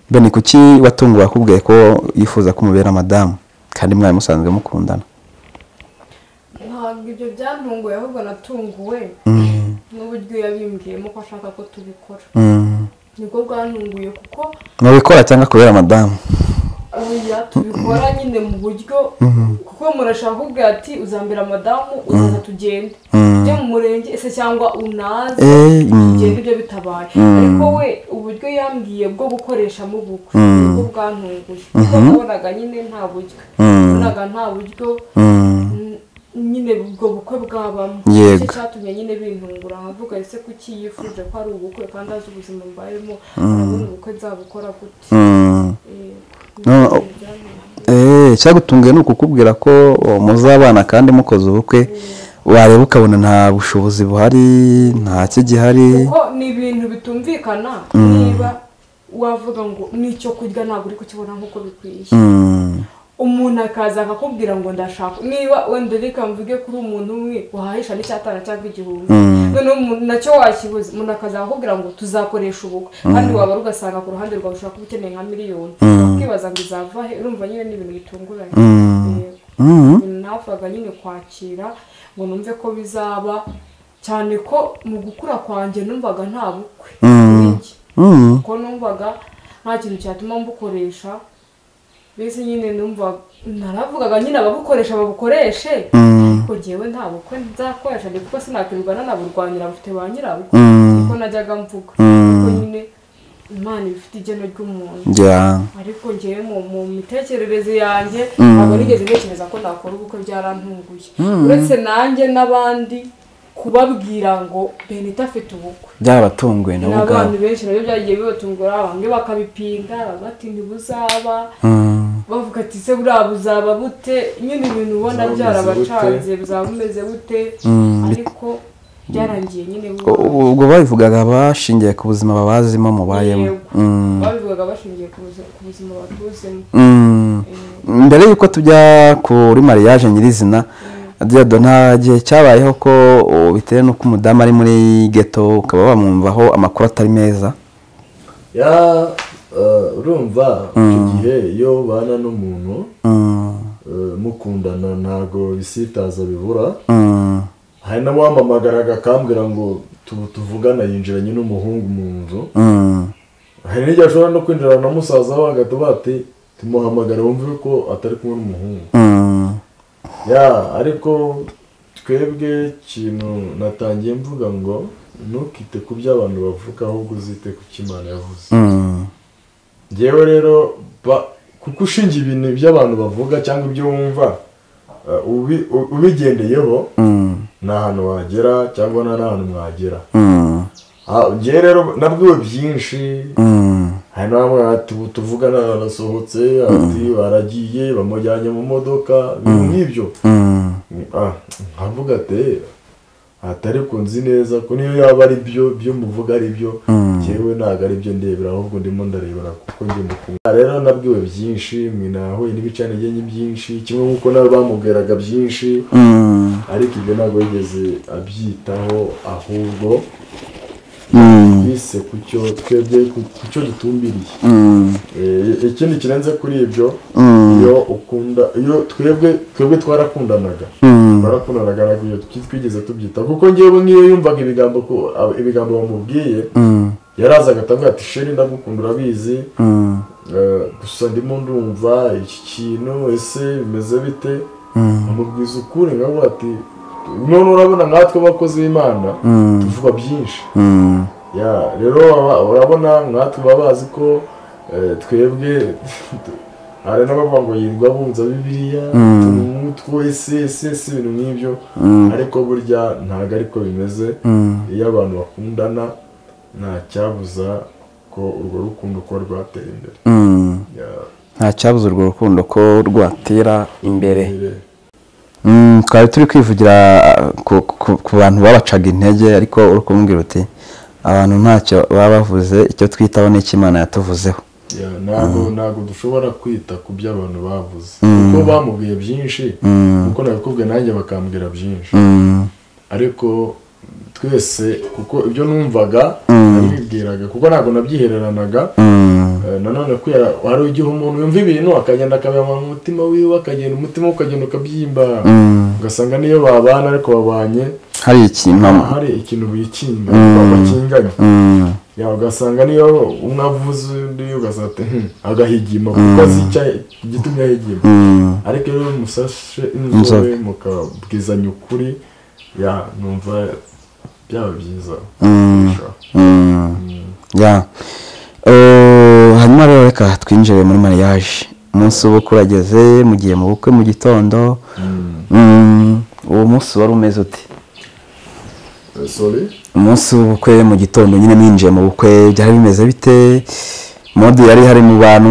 bene kuki watunguwe akubwiye ko yifuza ko umubera madamu kandi mwari musanzwe mukundana ntabwo ibyo byantunguye ahubwo natunguwe n'uburyo yabimbwiyemo ko ashaka ko tubikora Mm. nibwo bwantunguye kuko mubikora cyangwa kubera madamu oya tubikora nyine mu buryo kuko murashaka kuvuga ati uzambera madamu uzaza tugende Mm. tujye mu murenge ese cyangwa unaze Eh, mm. tugende ibyo bitabaye ariko we uburyo yambwiye bwo gukoreshamo ubukwe nibwo bwantunguye kuko nabonaga nyine nta buryo nabonaga nta buryo Mm. n- nyine ubwo bukwe bwabamo Yego. nicyo cyatumye nyine bintungura nkavuga ese kuki yifuje ko ari ubukwe kandi azi ubuzima mbayemo arabona ubukwe nzabukora gute Mm. Eh, No, nibyo byantunguye. Eh, icyagutunguye ni ukukubwira ko oh, muzabana kandi mukoze ubukwe wareba ukabona nta bushobozi buhari nta kigihari kuko ni ibintu bitumvikana niba wavuga ngo n'icyo kurya ntabwo uri kukibona nk'uko bikwiye Mm. umuntu akaza akakubwira ngo ndashaka niba wenda reka mvuge kuri umuntu umwe wahahisha n'icyatanu cyangwa igihumbi noneho umuntu nacyo wakibuze umuntu akaza akakubwira ngo tuzakoresha ubukwe kandi wabara ugasanga ku ruhande rwawe ushobora kuba ukeneye nka miliyoni ukibaza ngo izava he urumva nyine ni ibintu bitunguranye Yego. Mm. Ibintu napfaga nyine kwakira ngo numve ko bizaba cyane ko mu gukura kwanjye numvaga nta bukwe Mm. kuri njye. Mm. kuko numvaga nta kintu cyatuma mbukoresha mbese nyine numva naravugaga nyine ababukoresha babukoreshe Mm. ariko njyewe nta bukwe nzakoresha ariko kuko sinakwirirwa nanaburwanira bufite ba nyirabukwe Mm. niko najyaga mvuga Mm. kuko nyine imana iba ifite igeno ry'umuntu Yeah. ariko njyewe mu mu mitekerereze yanjye Mm. ntabwo nigeze ntekereza ko nakora ubukwe byarantunguye uretse nanjye n'abandi kubabwira ngo benita afite ubukwe byarabatunguye nabo ubwabo n'abantu benshi nabyo byagiye bibatungura bamwe bakabipinga bati ntibuzaba Mm. bavuga ati ese buriya buzaba bute nyine ibintu Buzaba ubona bumeze byarabacanze buzaba bumeze bute Mm. ariko byarangiye nyine U- bubaye. ubwo babivugaga bashingiye ku buzima babazimo mubayemo Yego. Mm. babivugaga bashingiye ku buzi- ku buzima batuzemo Mm. mbere y'uko tujya kuri mariage nyirizina diyado nta gihe cyabayeho ko uh, bitewe n'uko umudamu ari muri geto ukaba wamwumvaho amakuru atari meza ya eh, urumva icyo gihe iyo ubana n'umuntu Mm. eh, mukundana ntabwo bisitaza bibura Mm. hari n'uwampamagaraga akambwira ngo tu- tuvugana yinjiranye n'umuhungu mu nzu Mm. hari n'igihe ashobora no kwinjirana na musaza we agatuba ati tumuhamagare wumve ko atari kumwe n'umuhungu Mm. ya ariko twebwe ikintu natangiye mvuga ngo ntukite ku byo abantu bavuga ahubwo uzite ku cyo imana yavuze Mm. ngewe rero ba- kuko ushingiye ibintu by'abantu bavuga cyangwa ibyo wumva eh, ubi- u- ubigendeyeho Mm. nta hantu wagera cyangwa nta n'ahantu mwagera Mm. Ah, njyewe rero nabwiwe byinshi Mm. hari n'abamwe bati ubu tuvugana barasohotse ati baragiye bamujyanye mu modoka ibintu nk'ibyo Mm. Ah, nkavuga ati atari ku nzi neza ko niyo yaba ari byo byo muvuga ari byo njyewe ntabwo ari byo ndebera ahubwo ndimo ndarebera kuko ndi mukungu Ah, rero nabwiwe byinshi mwinahuye n'ibicanigenge byinshi kimwe nk'uko nabo bamubwiraga byinshi Mm. ariko ibyo ntabwo yigeze abyitaho ahubwo Mm. bise ku cyo twebwe ku- ku cyo dutumbiriye Mm. Eh, ikindi kirenze kuri ibyo Mm. iyo ukunda iyo twebwe twebwe twarakundanaga Mm. twarakundanaga ntabwo iyo twi- twigeze tubyita kuko ngewe nk'iyo yumvaga ibigambo ko ab- ibigambo bamubwiye Mm. yarazaga atavuga ati sheri ndagukunda urabizi Mm. eh, gusa ndimo ndumva iki kintu ese bimeze bite Mm. amubwiza ukuri nkavuga ati none urabona nkatwe abakozi b'imana Mm. tuvuga byinshi Mm. ya rero aba- urabona nkatwe baba bazi ko eh, twebwe hari n'abavuga ngo yirwa bunza bibiliya Mm. umutwe ese ese ese ibintu nk'ibyo Mm. ariko burya ntabwo ariko bimeze Mm. iyo abantu bakundana nta cyabuza ko urwo rukundo ko rwatera imbere Mm. Ya, nta cyabuze urwo rukundo ko rwatera imbere mbere. Mm, twari turi kwivugira ku, ku, ku bantu babacaga intege ariko uri kumubwira uti abantu ntacyo baba bavuze icyo twitaho n'icyo imana yatuvuzeho Ya, ntabwo ntabwo dushobora kwita ku byo abantu bavuze kuko bamubwiye byinshi Mm. kuko nabikubwiye nanjye bakambwira byinshi Mm, ariko twese kuko ibyo numvaga Mm. nabibwiraga kuko ntabwo nabyihereranaga mm, Eh, nanone kubera hari igihe umuntu yumva ibintu akagenda akabiyama mu mutima wiwe akagenda umutima we ukagenda ukabyimba mm. ugasanga niyo babana ariko babanye hari ikintu hari ikintu bikinga Mm. bakinganya mm, Ya, ugasanga niyo umwe avuze undi ugasanga ati, "Hmm," agahigima kuko azi icya- igitumye ahigima mm, ariko iyo musashe Inzobe. inzobe mukabwizanya ukuri ya numva byaba byiza mm, kurushaho. mm. Mm. ya Eh, hanyuma rero reka twinjire muri mariage umunsi w'ubukwe urageze mugiye mu bukwe mu gitondo Mm. Mm, uwo munsi wari umeze uti Eh, sorry umunsi w'ubukwe mu gitondo nyine ninjiye mu bukwe byari bimeze bite modi yari hari mu bantu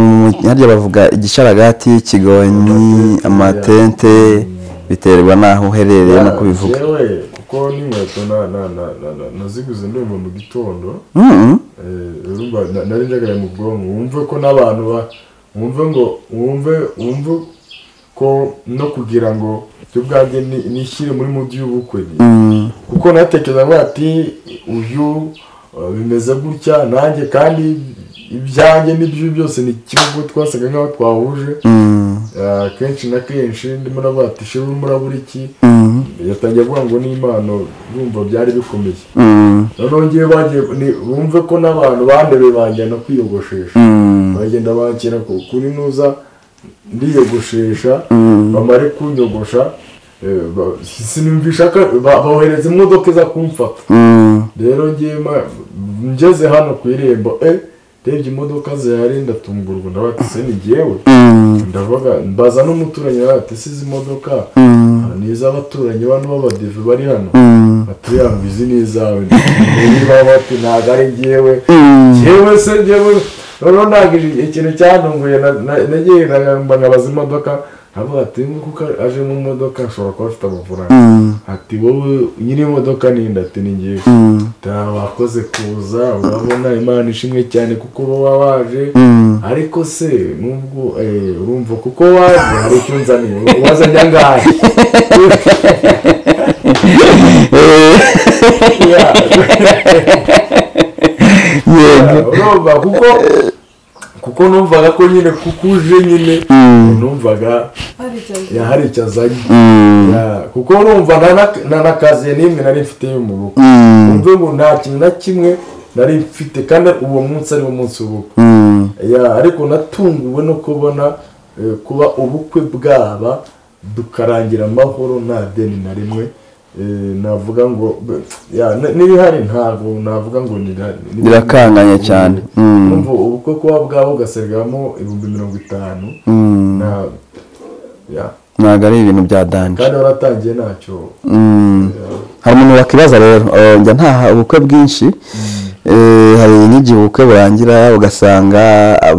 harya bavuga igisharagati ikigonyi amatente biterwa n'aho uherereye Ya, no kubivuga yewe kuko n'inkweto na- na- na- na- na- naziguze ndumva mu gitondo Mm, eh, urumva na- nari njagaye mu bwonko wumve ko n'abantu ba- wumve ngo wumve wumve ko no kugira ngo ibyo ubwanjye ni- nishyire muri mudi y'ubukwe ni- mm, kuko natekerezaga ati uyu uh, bimeze gutya nanjye kandi ibyanjye n'iby'uyu byose ni kimwe kuko twasaga nk'aho twahuje Mm. Ah, kenshi na kenshi ndimo navuga ati shewe murabura iki Mm. yatangiye avuga ngo n'impano bumva byari bikomeye Mm. noneho ngewe bagiye ni- bumve ko n'abantu bandebe banjyana kwiyogoshesha Mm. bagenda banshyira ku- kuri nuza ndiyogoshesha Mm. bamare kunyogosha eh, ba- sinumvisha ko ba- bohereza imodoka iza kumfata Mm. rero ngewe ma- ngeze hano ku irembo eh ndebye imodoka zihari ndatungurwa ndavuga ati se ni jyewe Mm. ndavuga mbaza n'umuturanyi nawe ati se izi modoka Mm. ni iz'abaturanyi bano b'abadive bari hano Mm. ati ya ngo izi ni izawe niba bati ntabwo ari njyewe Mm. njyewe se njyewe noneho ntabwo ikintu cyantunguye na- na- nagiye nagamba nkabaza imodoka nkavuga ati "Ngo kuko aje mu modoka ashobora kuba afite amafaranga Mm. ati wowe nyiri imodoka ninde ati ni njyewe Mm. "Ta, wakoze kuza urabona imana ishimwe cyane kuko uba waje Mm. ariko se nubwo eh, urumva kuko waje hari icyo nzaniye wazanye angahe Yeah. Yego. urumva kuko kuko numvaga ko nyine kuko uje nyine numvaga hari icyaro yeah, hari icyo azanye Mm. Yeah, kuko numva nta- nta nakaziye n'imwe nari mfite y'umuruko Mm. umve ngo nta kintu na kimwe nari mfite kandi uwo munsi ari wo munsi w'ubukwe Mm. Ya, ariko natunguwe no kubona eh, kuba ubukwe bwaba dukarangira amahoro nta deni na rimwe Eh, navuga ngo ya, n- n'ibihari ntabwo navuga ngo nira- ni- Birakanganye cyane. Mm. Urumva ubukwe kuba bwaba ugaserwamo ibihumbi mirongo itanu Mm. na- ya, ntabwo ari ibintu bya danje kandi waratangiye ntacyo Mm. hari umuntu wakibaza rero eh, njya ntaha ubukwe bwinshi Eh, hari n'igihe ubukwe burangira ugasanga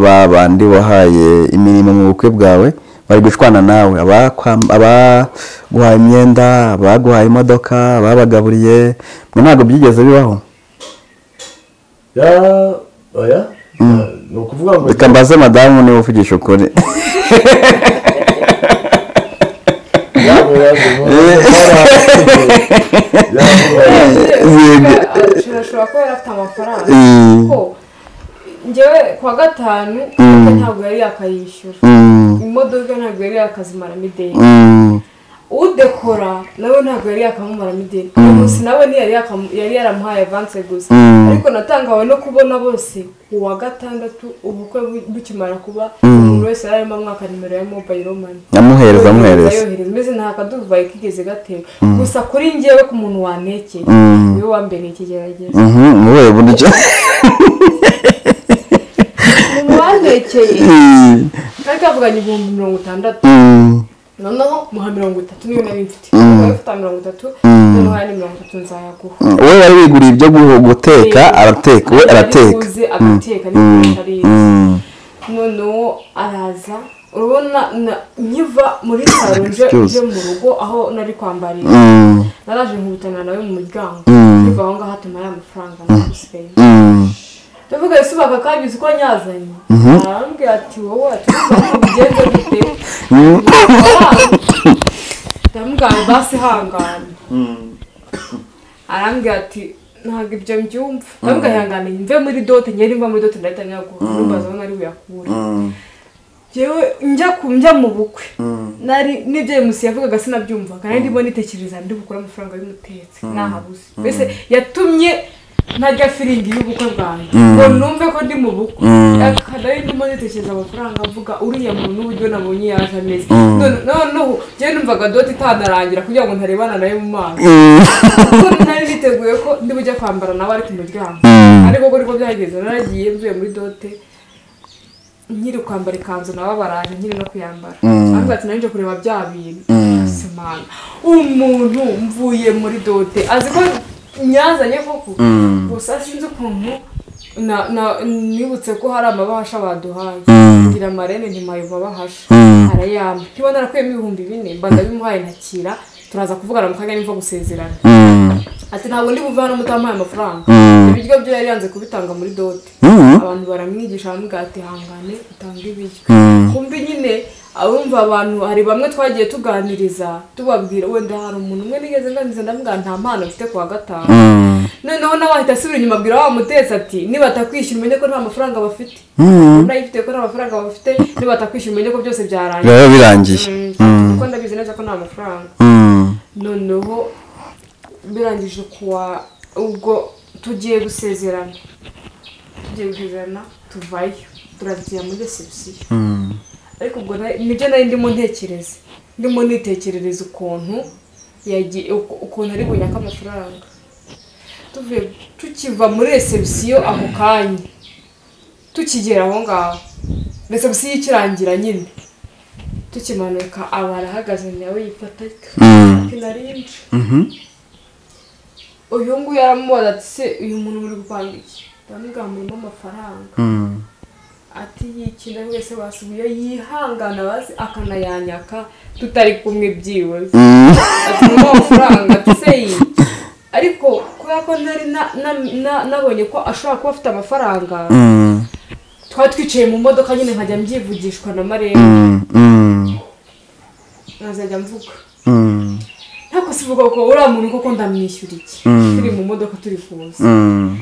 ba bandi wahaye imirimo mu bukwe bwawe bari gushwana nawe abakwam- abaguhaye imyenda abaguhaye imodoka ababagaburiye mwe ntabwo byigeze bibaho ya oya Ya, ni ukuvuga ngo reka mbaze madamu niba uvugisha ukuri yabo yaje mu- Yabo- ashobora kuba yari afite amafaranga Mm. kuko ngewe kuwa gatanu Mm. ntabwo yari yakayishyura Mm, imodoka ntabwo yari yakazimara mideli mm, udekora nawe ntabwo yari yakamumara mideli uyu munsi nawe ntiyari yakamu- yari yaramuhaye avanse gusa Mm. ariko natangawe no kubona bose uwa gatandatu ubukwe bu- bukimara kuba umuntu wese yari arimo amwaka nimero ya mobayiro mani amuhereza amuhereza yohereza mbese nta kaduvayi kigeze gatera gusa kuri njyewe ku muntu wanekeye Mm. niwe wambereye ikigerageza Mhm, muri ubu buryo umuntu wanekeye Mm, kandi kavuganye ibihumbi mirongo itandatu mm, noneho muha mirongo itatu niyo nari mfite Mm. niba ufite mirongo itatu Mm. noneho ni mirongo itatu nzayaguha we wari wiguriye ibyo gu- guteka arateka we arateka Yarabiguze, agateka Mm, n'ibikoresho ariye mm, noneho araza urabona na- nkiva muri saro nje Excuse. nje mu rugo aho nari kwambariye mm, naraje nkubitana nawe mu muryango Mm. biva aho ngaho atuma ari amafaranga nagusigaye mm, ndavuga ese baka kabizi ko nyazanye arambwira ati wowe atuza ubigenze gute mm, ndamubwira basi hangane arambwira ati ntabwo ibyo mbyumva ndamubwira ihangane mve muri dote ngende mva muri dote ndahita nyaguha ntumbaza aho nari buyakure mm, njyewe njya ku njya mu bukwe Mm. nari n'ibyo uyu munsi yavugaga sinabyumvaga nari ndimo nitekereza ndi bukure amafaranga y'umutetsi ntahabuze mbese yatumye ntajya firingi y'ubukwe bwanjye ngo numve ko ndi mu bukwe Aka- nari ndimo nitekereza amafaranga mvuga uriya muntu uburyo nabonye yaje ameze None- noneho njyewe numvaga doti itanarangira kugira ngo ntarebana nayo mu maso mm, kuko nari niteguye ko ndi bujya kwambara nawe ari ku muryango ariko ko niko byageze naragiye mvuye muri dote nkiri kwambara ikanzu nabo baraje nkiri no kuyambara ariko ati nari nje kureba bya bintu simana umuntu mvuye muri dote azi ko nyazanye koko gusa sinzi ukuntu na- na- nibutse ko hari amabahasha baduhaye ngira amarene ntimaye amabahasha arayampa niba narakuyemo ibihumbi bine mba ndabimuhaye ntakira turaza kuvugana mu kanya nimva gusezerana mm, ati ntabwo ndi buve hano mutampaye amafaranga Mm. ibiryo byo yari yanze kubitanga muri dote Mm. abantu baramwigisha baramubwira ati hangane utanga ibiryo Mm. kumbi nyine abumva abantu hari bamwe twagiye tuganiriza tubabwira wenda hari umuntu umwe nigeze nganiza ndamubwira nta mpano mfite ku wa gatanu noneho nawe ahita asubira inyuma abwira wa mutetsi ati nibatakwishyura umenye ko nta mafaranga bafite nayifite ko nta mafaranga bafite nibatakwishyura umenye ko byose byarangiye biba birangiye Mm, kuko ndabizi neza ko nta mafaranga Mm. noneho birangije kuwa ubwo tugiye gusezerana tugiye gusezerana tuvayo turagiye muri reception Mm. ariko ubwo na- nibyo nari ndimo ntekereza ndimo nitekerereza ukuntu yagiye uku- ukuntu ari bunyake amafaranga tuvuye tukiva muri reception ako kanya tukigera aho ngaho reception ikirangira nyine tukimanuka aba arahagaze nawe yifata Mm. ati narinje Mhm. uyu nguyu aramubaza ati se uyu muntu muri gupanga iki ndamugambuyemo amafaranga Mm. ati yikina wese wasubiye yihangana bazi akanayanyaka tutari kumwe byibuze Mm. ati mumuhe amafaranga ati se iyi ariko kubera ko nari na- na- na- nabonye ko ashobora kuba afite amafaranga Mm. twari twicaye mu modoka nyine nkajya mbyivugishwa na marembo Mm. Mm. nkazajya mvuga Mm. ntabwo sivuga ko uriya muntu koko ndamwishyura iki Mm. turi mu modoka turi kuza Mm.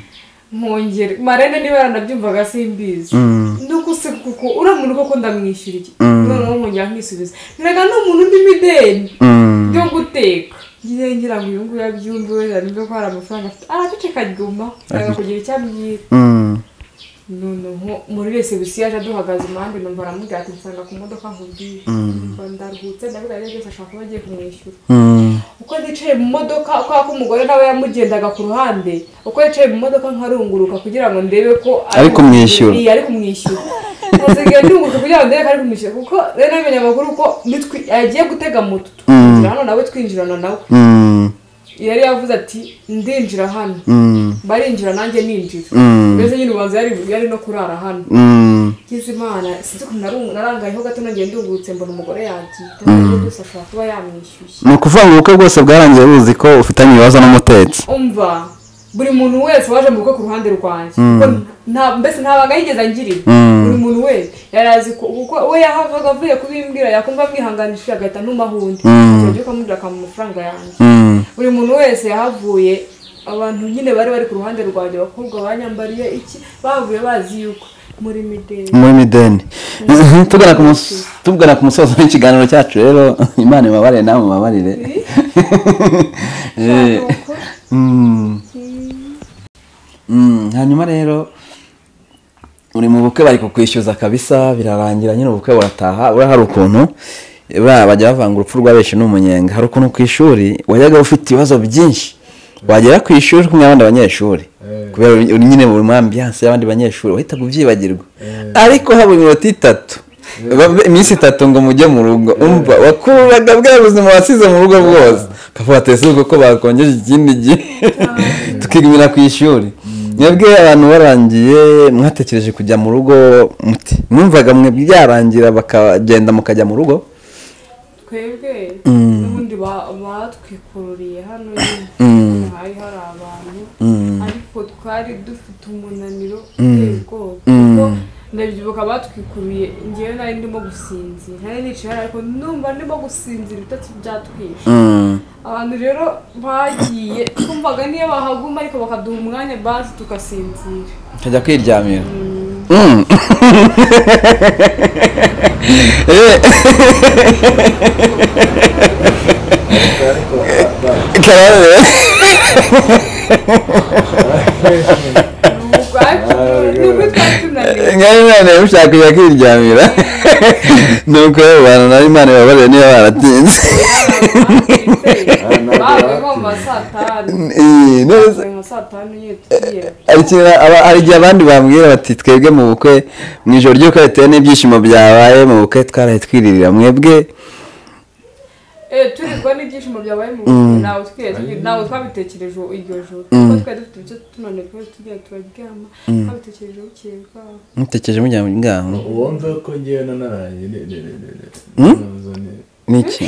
mwongere marene niba yaranabyumvaga simbizi Mm. nduguse kuko uriya muntu koko ndamwishyura iki Mm. noneho nkongera nkisubiza niraga ni umuntu undi mideni Mm. byo guteka ngiye ngira ngo uyu nguyu abyumve wenda nimba ko hari amafaranga afite araceceka aguma yanga kugira icyo amwita Mm. noneho muri wese bisi yaje aduhagaze impande numva aramubwira ati nsanga ku modoka nkubwiye numva ndaruhutse ndabwira rero byose ashobora kuba agiye kumwishyura Mm. uko yicaye mu modoka kubera ko umugore nawe yamugendaga ku ruhande uko yicaye mu modoka nkarunguruka kugira ngo ndebe ko Ari kumwishyura. Iya, ari kumwishyura nasigaye ndunguruka kugira ngo ndebe ko ari kumwishyura kuko rero namenye amakuru ko nitwi yagiye gutega moto twinjira hano nawe twinjirana nawe Mm. yari yavuze ati ndinjira hano Mm. barinjira nanjye ninjira Mm. mbese nyine ubanza yari yari no kurara hano Mm. ngize imana sinzi ukuntu narung- narangayeho gato nagiye ndungurutse mbona umugore yagiye ndabona byose ashobora kuba yamwishyushye ni ukuvuga ngo ubukwe bwose bwarangiye buzi ko ufitanye ibibazo n'umutetsi umva buri muntu wese waje mu rugo ku ruhande rwanjye Kuko nta- mbese ntabanga yigeze angirira Mm. buri muntu wese yari azi ko kuko we yahavaga avuye kubimbwira yakumva amwihanganishije agahita ntumahundi Mm. turagiye ukamubwira akamuha amafaranga yanjye Mm. buri muntu wese yahavuye abantu nyine bari bari ku ruhande rwanjye abakobwa banyambariye iki bahavuye bazi yuko muri mideli muri mideni tugana ku mus- tugana ku musozo w'ikiganiro cyacu rero imana ibabarire nawe mubabarire Eh, mm. Mm, hanyuma rero uri mu bukwe bari kukwishyuza kabisa birarangira nyine ubukwe burataha uriya hari ukuntu buriya bajya bavanga urupfu rw'abenshi n'umunyenga hari ukuntu ku ishuri wajyaga ufite ibibazo byinshi wagera ku ishuri uri kumwe n'abandi banyeshuri Eh. kubera uri nyine mu ambiyanse y'abandi banyeshuri wahitaga ubyibagirwa Eh. ariko habura iminota itatu Ba- iminsi itatu ngo mujye mu rugo umva wakuraga bwa buzima wasize mu rugo bwose ukavuga ati ese ko bakongeje ikindi gihe tukigumira ku ishuri mwebwe abantu barangiye mwatekereje kujya mu rugo muti mwumvaga mwe byarangira bakagenda mukajya mu rugo twebwe n'ubundi ba- batwikururiye hano nyine hari hari abantu ariko twari dufite umunaniro uteye ubwoba kuko ndabyibuka batwikuruye ngewe nari ndimo gusinzira nari nicaye hariya ariko numva ndimo gusinzira ibitotsi byatwishe Mm, abantu rero bagiye twumvaga niyo bahaguma ariko bakaduha umwanya bazi tugasinzira tukajya kwiryamira Mm. Eh, ariko ba- kararare. ni ubwacu ni ubwo twari tunaniwe ngari imana yamushaka kujya kwiryamira nuko rero abantu nawe imana ibabarire niba baratinze bavuye nko mu ma saa tanu Eh, neza. bavuye nka saa tanu nyine tugiye Hari ikintu aba- hari igihe abandi bambwira bati twebwe mu bukwe mu ijoro ry'uko bitewe n'ibyishimo byabaye mu bukwe twaraye twiririra mwebwe Eh, turirwa n'ibyishimo byabaye mu bukwe ntawe twiye tugira ntawe twabitekereje iryo joro kuko twari dufite ibyo tunaniwe twari tugiye turaryama twabitekereje bukeye bwaho mutekereje mujya mu ngaho uwo nzi ko ngewe nanaraye ni ni ni ni ni nazo ni- n'iki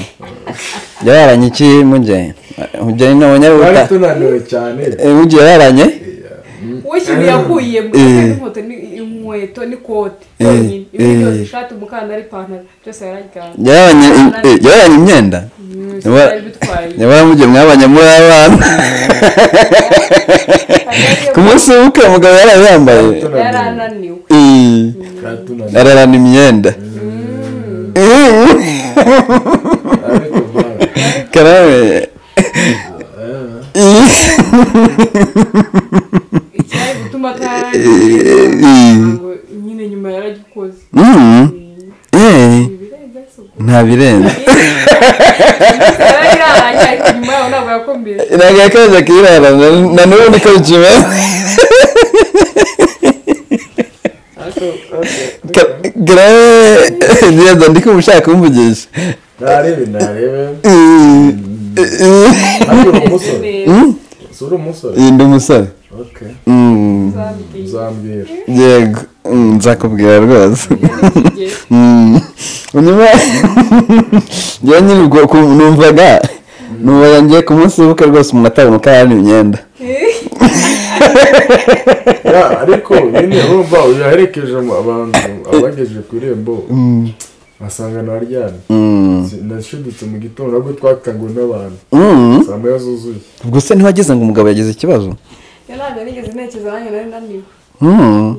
yararanye iki mujye mujye nawe twari nyarubuta tunaniwe cyane mujye yararanye Eh, mm, we ikintu yakuye mu Eh. inkweto n'inkweto n'ikote yonyine ibindi byose ishati umukandara ipantaro byose yarajyana yababanye eh, yababanye imyenda Nyamara- yari bitwaye nyamara mugihe mwabanye muri abana ku munsi w'ubukwe mugabo yarayambaye yari ananiwe Eh, katunaniye ararana imyenda ariko bwana karame eh, icyari gutuma Eh, eh. atarangiza nyine nyuma yaragikoze Mm, eh, ibirenze se ubwo nta birenze yari yarahanye ariko nyuma yaho ntabwo yakomeje ntabwo yakajya kuyirara na- na n'ubu niko bikimeze ariko ariko Ka- karame ngenda ndi kumushaka kumvugisha narebe narebe Eh, eh, ariko uri umusore neza si uri umusore eh, ndi umusore ok Mm, uzambwiye uzambwira yego Mm, nzakubwira rwose Igihe Mm. nyuma njyewe nyine ubwo ku- numvaga numvaga ngiye ku munsi w'ubukwe rwose umuntu atabona uko ararana imyenda Ya, ariko nyine urumva uyaherekeje mu- abantu abagejeje ku irembo basanga naryamye Mm. Si- nashidutse mu gitondo ahubwo twakanguwe n'abantu Mm. saa moya zuzuye ubwo se ntiwageze ngo umugabo yagize ikibazo ntabwo nigeze ntekereza nanjye nari naniwe Mm.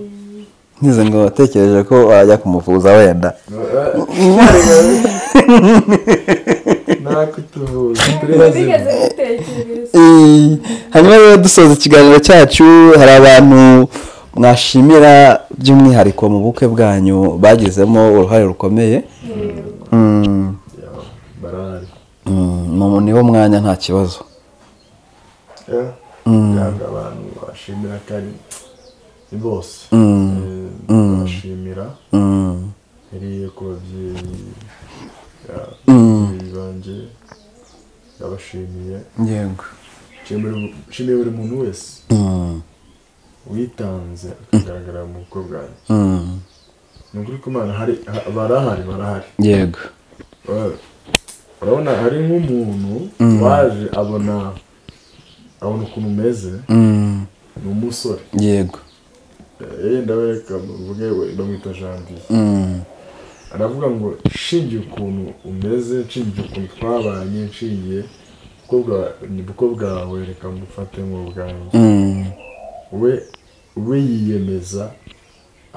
ngize ngo watekereje ko wajya kumuvuza wenda nakutuvuza ntabwo nigeze ntekereza Eh, hanyuma rero dusoza ikiganiro cyacu hari abantu mwashimira by'umwihariko mu bukwe bwanyu bagizemo uruhare rukomeye Mm. barahari Mm, ni- niwo mwanya nta kibazo Ya, ntabwo abantu bashimira kandi ni bose Eh, bashimira Mm. heriye ku babyeyi ya, babyeyi banjye ndabashimiye yego nshimiye buri muntu wese Mm. witanze akagaragara mu bukwe bwanjye Mm. ni ukuri ko imana hari ha- barahari barahari yego Ba- urabona hari nk'umuntu waje abona abona ukuntu umeze Mm. ni umusore yego yenda bavuge bamwita janvier Mm. aravuga ngo nshingiye ukuntu umeze nshingiye ukuntu twabanye nshingiye kuko bwa- ni bwo bwawe reka mufate nk'ubwanjye Mm. we we yiyemeza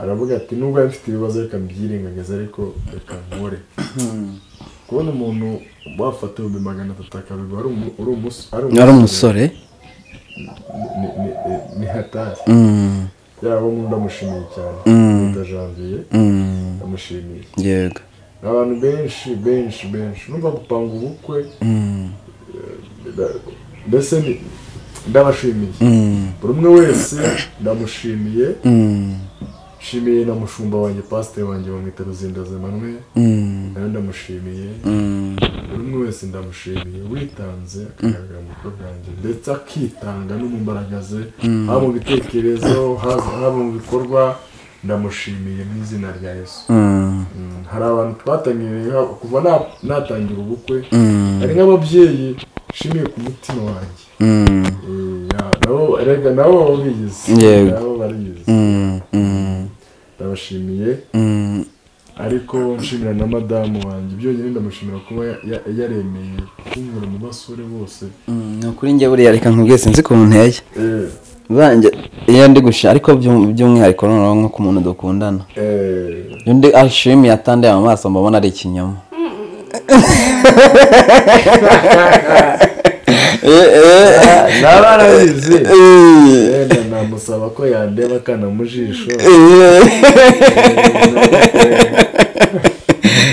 aravuga ati nubwo yari mfite ibibazo reka mbyirengagiza ariko reka nkore kubona umuntu wafata ibihumbi magana atatu akabigwa ari umu- ari umus- ari umusore ni- ni- ni- ni hatari Mm. yaba umuntu ndamushimiye cyane bita janvier Mm. ndamushimiye yego abantu benshi benshi benshi numva gupanga ubukwe Mm. nda- mbese ni- ndabashimiye Mm. buri umwe wese ndamushimiye Mm. nshimiye na mushumba wanjye pasiteri wanjye bamwita ruzindaza emmanuel Mm. nawe ndamushimiye Mm. buri umwe wese ndamushimiye witanze akagaragara mu bikorwa byanjye ndetse akitanga no mu mbaraga ze haba mu bitekerezo haba haba mu bikorwa ndamushimiye mu izina rya yesu Mm. Mm, hari abantu twatangiriye kuva na- natangira ubukwe Mm. hari nk'ababyeyi nshimiye ku mutima wanjye Mm. Eh, ya- nabo- erega nabo baba biyizi Yego. nabo bariyizi Mm. Mm. ndabashimiye Mm. ariko nshimira na madamu wanjye byonyine ndamushimira kuba ya- ya- yaremeye kunkura mu basore bose Mm, ni ukuri njye buriya reka nkubwiye sinzi ukuntu nteye Eh, banjye iyo ndi gushima ariko by'um- by'umwihariko noneho nko ku muntu dukundana eh, iyo ndi ashimiye atandiye mu maso mbabona ari ikinyoma Eh, eh, naba narabizi eh, wenda namusaba ko yandeba akana mu jisho eh.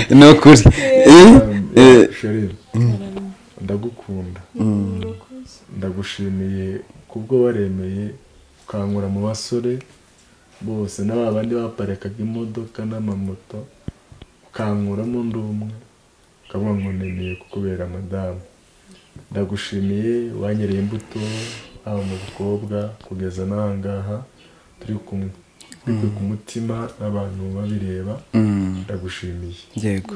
ni ukuri Eh, eh, sheri ndagukunda ndagushimiye kubwo waremeye ukankura mu basore bose n'aba bandi baparikaga imodoka n'amamoto ukankuramo undi umwe ukavuga ngo nemeye kukubera madamu ndagushimiye wanyereye imbuto haba mu bakobwa kugeza n'ahangaha turi kumwe turi ku mutima n'abantu babireba mm, ndagushimiye yego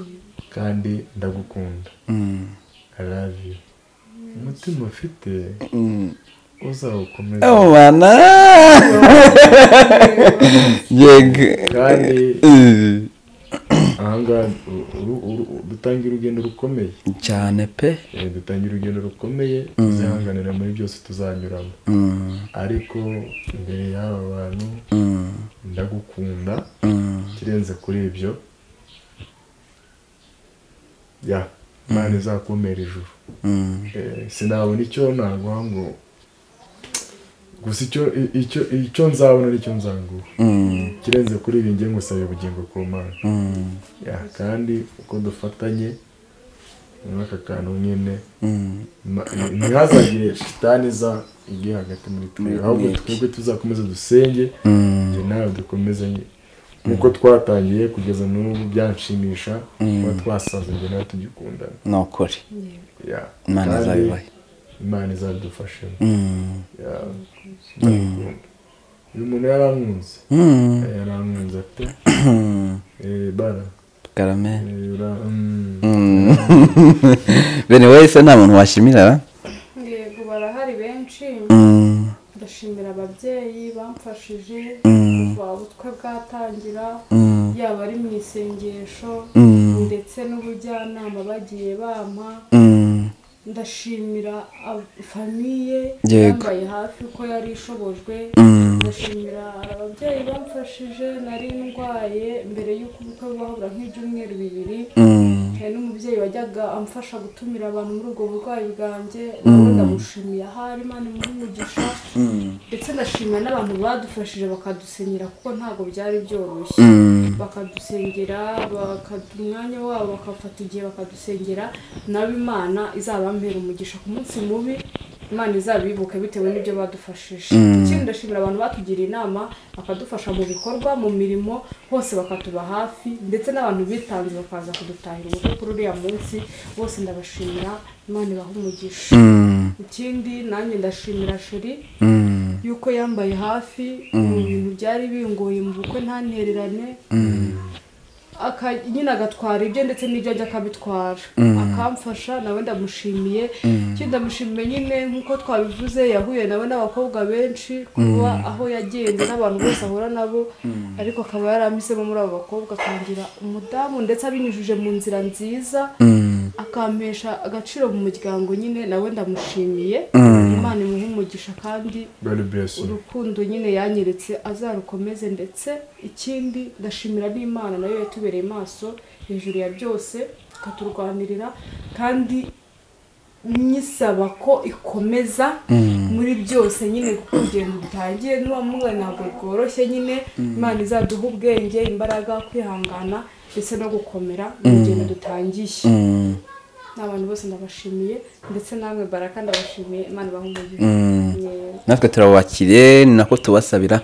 kandi ndagukunda Mm, I love you umutima ufite mm, uzawukomeza abana yego kandi Eh, ahangaha uru- uru- uru- dutangira urugendo rukomeye cyane pe Eh, dutangira urugendo rukomeye tuzihanganira muri byose tuzanyuramo Mm, ariko imbere y'aba bantu mm, ndagukunda mm. ikirenze kuri ibyo ya imana izakumera ijuru Mm, Eh, sinabona icyo naguha ngo gusa icyo icyo icyo nzabona nicyo nzanguha mm, ikirenze kuri ibi ngiye ngusabira ubugingo ku mana mm, Ya, kandi uko dufatanye muri aka kantu nyine mm. ma- ntihazagire shitani iza igiye hagati muri twe ahubwo twebwe tuzakomeza dusenge njye nawe dukomeze nye- nkuko twatangiye kugeza n'ubu byanshimisha kuba twasaze njye nawe tugikundana ni ukuri Ya, imana kandi izabibahe imana izabidufashemo Mm, Ya, ndabikunda. uyu muntu yarankunze mm, yarankunze ate mm. Eh, bara karame eh, ura- mm. Mm. bene wese nta muntu washimira yego barahari benshi Mm, ndashimira ababyeyi bamfashije Mm. kuva ubukwe bwatangira mm, yaba ari mu isengesho Mm. ndetse n'ubujyanama bagiye bampa mm, ndashimira ab- famiye Yego. yambaye hafi ko yari ishobojwe Mm. ndashimira ababyeyi bamfashije nari ndwaye mbere y'uko ubukwe bwahabura nk'ibyumweru bibiri mm, hari n'umubyeyi wajyaga amfasha gutumira abantu muri ubwo burwayi bwanjye nawe ndamushimiye ahari imana imuha umugisha mm, ndetse ndashimira n'abantu badufashije bakadusenyera kuko ntabwo byari byoroshye mm, bakadusengera bakaduha umwanya wabo bakafata igihe bakadusengera nabo imana izabampera umugisha ku munsi mubi imana izabibuke bitewe n'ibyo badufashije ikindi ndashimira abantu batugiriye inama bakadufasha mu bikorwa mu mirimo hose bakatuba hafi ndetse n'abantu bitanze bakaza kudutahira ubukwe kuri uriya munsi bose ndabashimira imana ibahe umugisha mm, ikindi nanjye ndashimira sheri mm, yuko yambaye hafi mu bintu byari bingoye mu bukwe ntantererane aka- nyine agatwara ibye ndetse n'ibyo ajya akabitwara akamfasha nawe ndamushimiye ikindi ndamushimiye nyine nk'uko twabivuze yahuye nawe n'abakobwa benshi kuba aho yagenze n'abantu bose ahura nabo ariko akaba yaramisemo muri abo bakobwa akangira umudamu ndetse abinyujije mu nzira nziza mm. akampesha agaciro mu muryango nyine nawe ndamushimiye imana imuhe umugisha kandi God bless you. urukundo nyine yanyeretse azarukomeze ndetse ikindi ndashimira n'imana nayo yatubereye maso hejuru ya byose ikaturwanirira kandi nyisaba ko ikomeza muri byose nyine kuko urugendo rutangiye n'uwa mwana ntabwo rworoshye nyine imana izaduha ubwenge imbaraga kwihangana ndetse no gukomera mu rugendo dutangiye Mm, n'abantu bose ndabashimiye ndetse namwe baraka ndabashimiye imana ibahumurize Yewe. natwe turabubakire ni nako tubasabira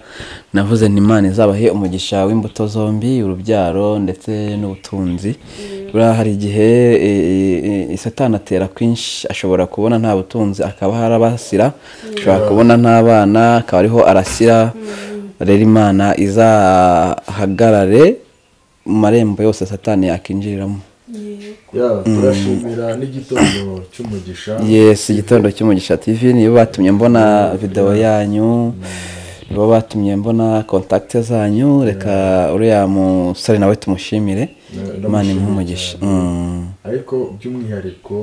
navuze nti imana izabahe umugisha w'imbuto zombi urubyaro ndetse n'ubutunzi buriya hari igihe e, e, e, satani atera kwinshi ashobora kubona nta butunzi akaba harabasira ashobora kubona nta bana akaba ariho arasira rero imana izahagarare mu marembo yose satani yakinjiriramo Yego. Ya, turashimira n'igitondo cy'umugisha yes igitondo cy'umugisha tv nibo batumye mbona videwo yanyu nibo batumye mbona kontakite zanyu reka uriya musore nawe tumushimire imana imuhe umugisha Mm, ariko by'umwihariko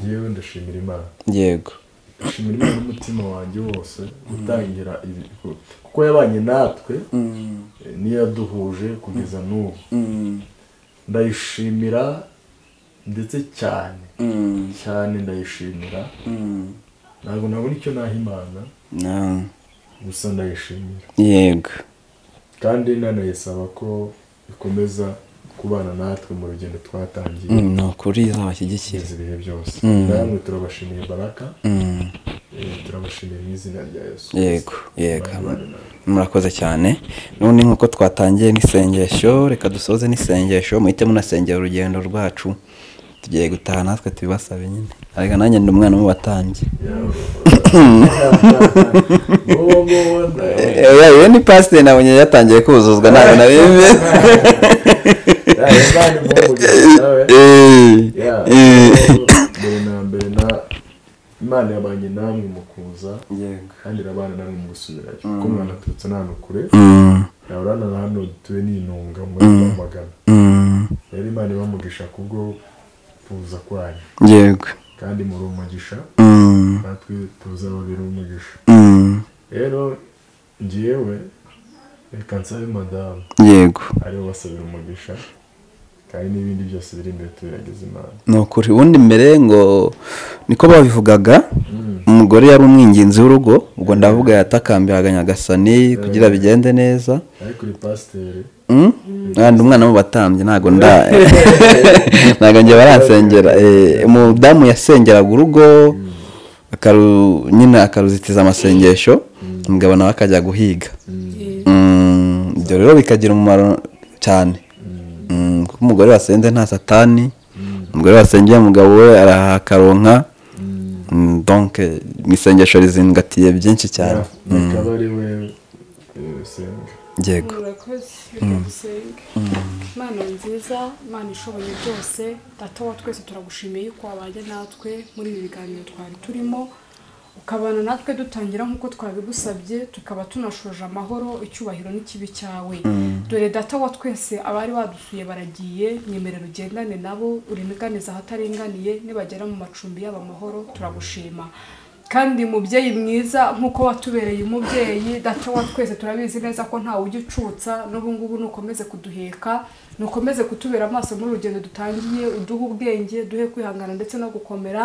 ngewe ndashimira imana yego ndashimira imana n'umutima wanjye wose gutangira ibi kuko yabanye natwe eh, niyo yaduhuje kugeza n'ubu ndayishimira ndetse cyane cyane ndayishimira ntabwo nabona icyo naha imana Na- gusa ndayishimira yego kandi nanayisaba ko ikomeza kubana natwe mu rugendo twatangiye Mm, ni ukuri izabashyigikira kugeza ibihe byose namwe turabashimiye baraka Mm, eh, turabashimiye mu izina rya yesu yego yego Bari bari natwe. murakoze cyane none nk'uko twatangiye n'isengesho reka dusoze n'isengesho muhite munasengera urugendo rwacu tugiye gutaha natwe tubibasabe nyine ariko nanjye ndi umwana mubatambyi Wowe wowe nawe. iyo ni pasiteri nabonye yatangiye kuzuzwa ntabwo nabizi Ya, Imana imuhe umugisha nawe. Eh, Ya, eh, mbere na mbere na imana yabanye namwe mu kuza yego kandi irabana namwe mu gusubirayo kuko umwana aturutse n'ahantu kure yabana na hano dutuye n'intunga muri magana rero imana iba umugisha kubwo kuza kwanyu yego kandi muri umugisha Mm, natwe tuzaba biri umugisha mm, rero ngewe reka nsabe madamu yego ariwe basabira umugisha kandi n'ibindi byose biri imbere tubiragize imana ni ukuri ubundi mbere ngo niko babivugaga umugore yari umwinginzi w'urugo ubwo ndavuga yatakambiraga nyagasani kugira bigende neza ariko uri pasiteri Mm? kandi umwana mu batambye ntabwo nda ntabwo njye baransengera Eh, umudamu yasengeraga urugo akaru nyine akaruzitiza amasengesho umugabo nawe akajya guhiga Mm, ibyo rero bikagira umumaro cyane Mm, kuko umugore wasenze nta satani umugore wasengeye umugabo we arahakaronka Mm, donc eh, mu isengesho rizingatiye byinshi cyane akaba ari we eh, senga yego murakoze reka dusenge imana nziza imana ishoboye byose data wa twese turagushimiye yuko wabanye natwe muri ibi biganiro twari turimo ukabana natwe dutangira nk'uko twabigusabye tukaba tunashoje amahoro icyubahiro n'ikibi cyawe dore data wa twese abari badusuye baragiye nyemerera ugendane nabo urimiganiza ahataringaniye nibagera mu macumbi yabo amahoro turagushima kandi mubyeyi mwiza nk'uko watubereye umubyeyi data wa twese turabizi neza ko ntawe ujya ucutsa n'ubu ngubu nukomeze kuduheka nukomeze kutubera amaso muri urugendo dutangiye uduhe ubwenge duhe kwihangana ndetse no gukomera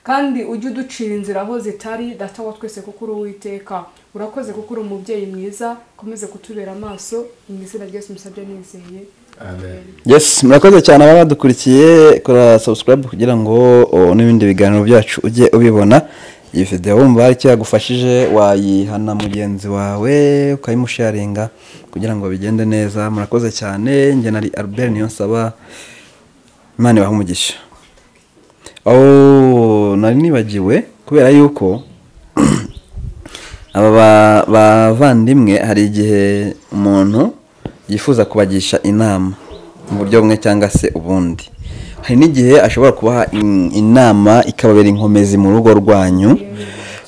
kandi ujye uducira inzira aho zitari data wa twese kuko uri uwiteka urakoze kuko uri umubyeyi mwiza ukomeze kutubera amaso mu izina ryose musabye nizeye amen yes murakoze cyane ababa badukurikiye kora subscribe kugira ngo o, n'ibindi biganiro byacu ujye ubibona iyi video wumva hari icyo yagufashije wayihana mugenzi wawe ukayimusharinga kugira ngo bigende neza murakoze cyane njye nari albert niyo nsaba imana ibahe umugisha oh nari nibagiwe kubera yuko aba ba- bavandimwe hari igihe umuntu yifuza kubagisha inama mu buryo bumwe cyangwa se ubundi hari n'igihe ashobora kubaha in- inama ikababera inkomezi mu rugo rwanyu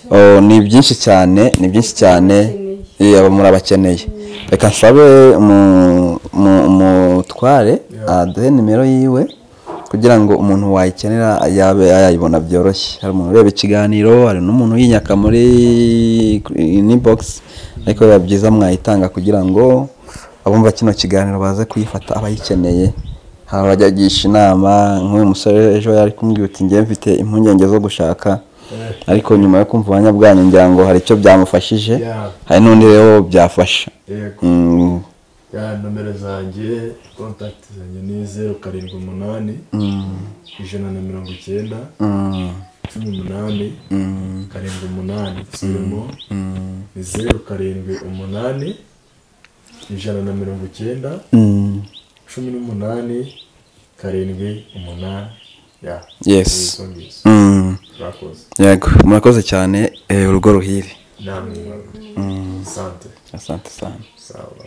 Oh, ni byinshi cyane ni byinshi cyane Eh, aba murabakeneye reka nsabe umu- umu- umutware aduhe nimero yiwe kugira ngo umuntu wayikenera yabe yayibona byoroshye hari umuntu ureba ikiganiro hari n'umuntu yinyaka muri inbox ariko biba byiza mwayitanga kugira ngo abumva kino kiganiro baze kuyifata abayikeneye hari abajyagisha inama nk'uyu musore ejo yari kumbwira uti njye mfite impungenge zo gushaka ariko nyuma yo kumva ubuhamya bwanyu ngira ngo hari icyo byamufashije Yeah. hari n'undi rero byafasha yego Mm, ya nomero zanjye kontakiti zanjye ni zeru karindwi umunani ijana na mirongo icyenda mm, cumi umunani mm, karindwi umunani nsubiremo ni zeru karindwi umunani ijana na mirongo icyenda mm. cumi n'umunani karindwi umunani ya Yes. izo ngizo Mm. murakoze yego murakoze cyane eh, urugo ruhire namwe mwakoze sante asante sana sawa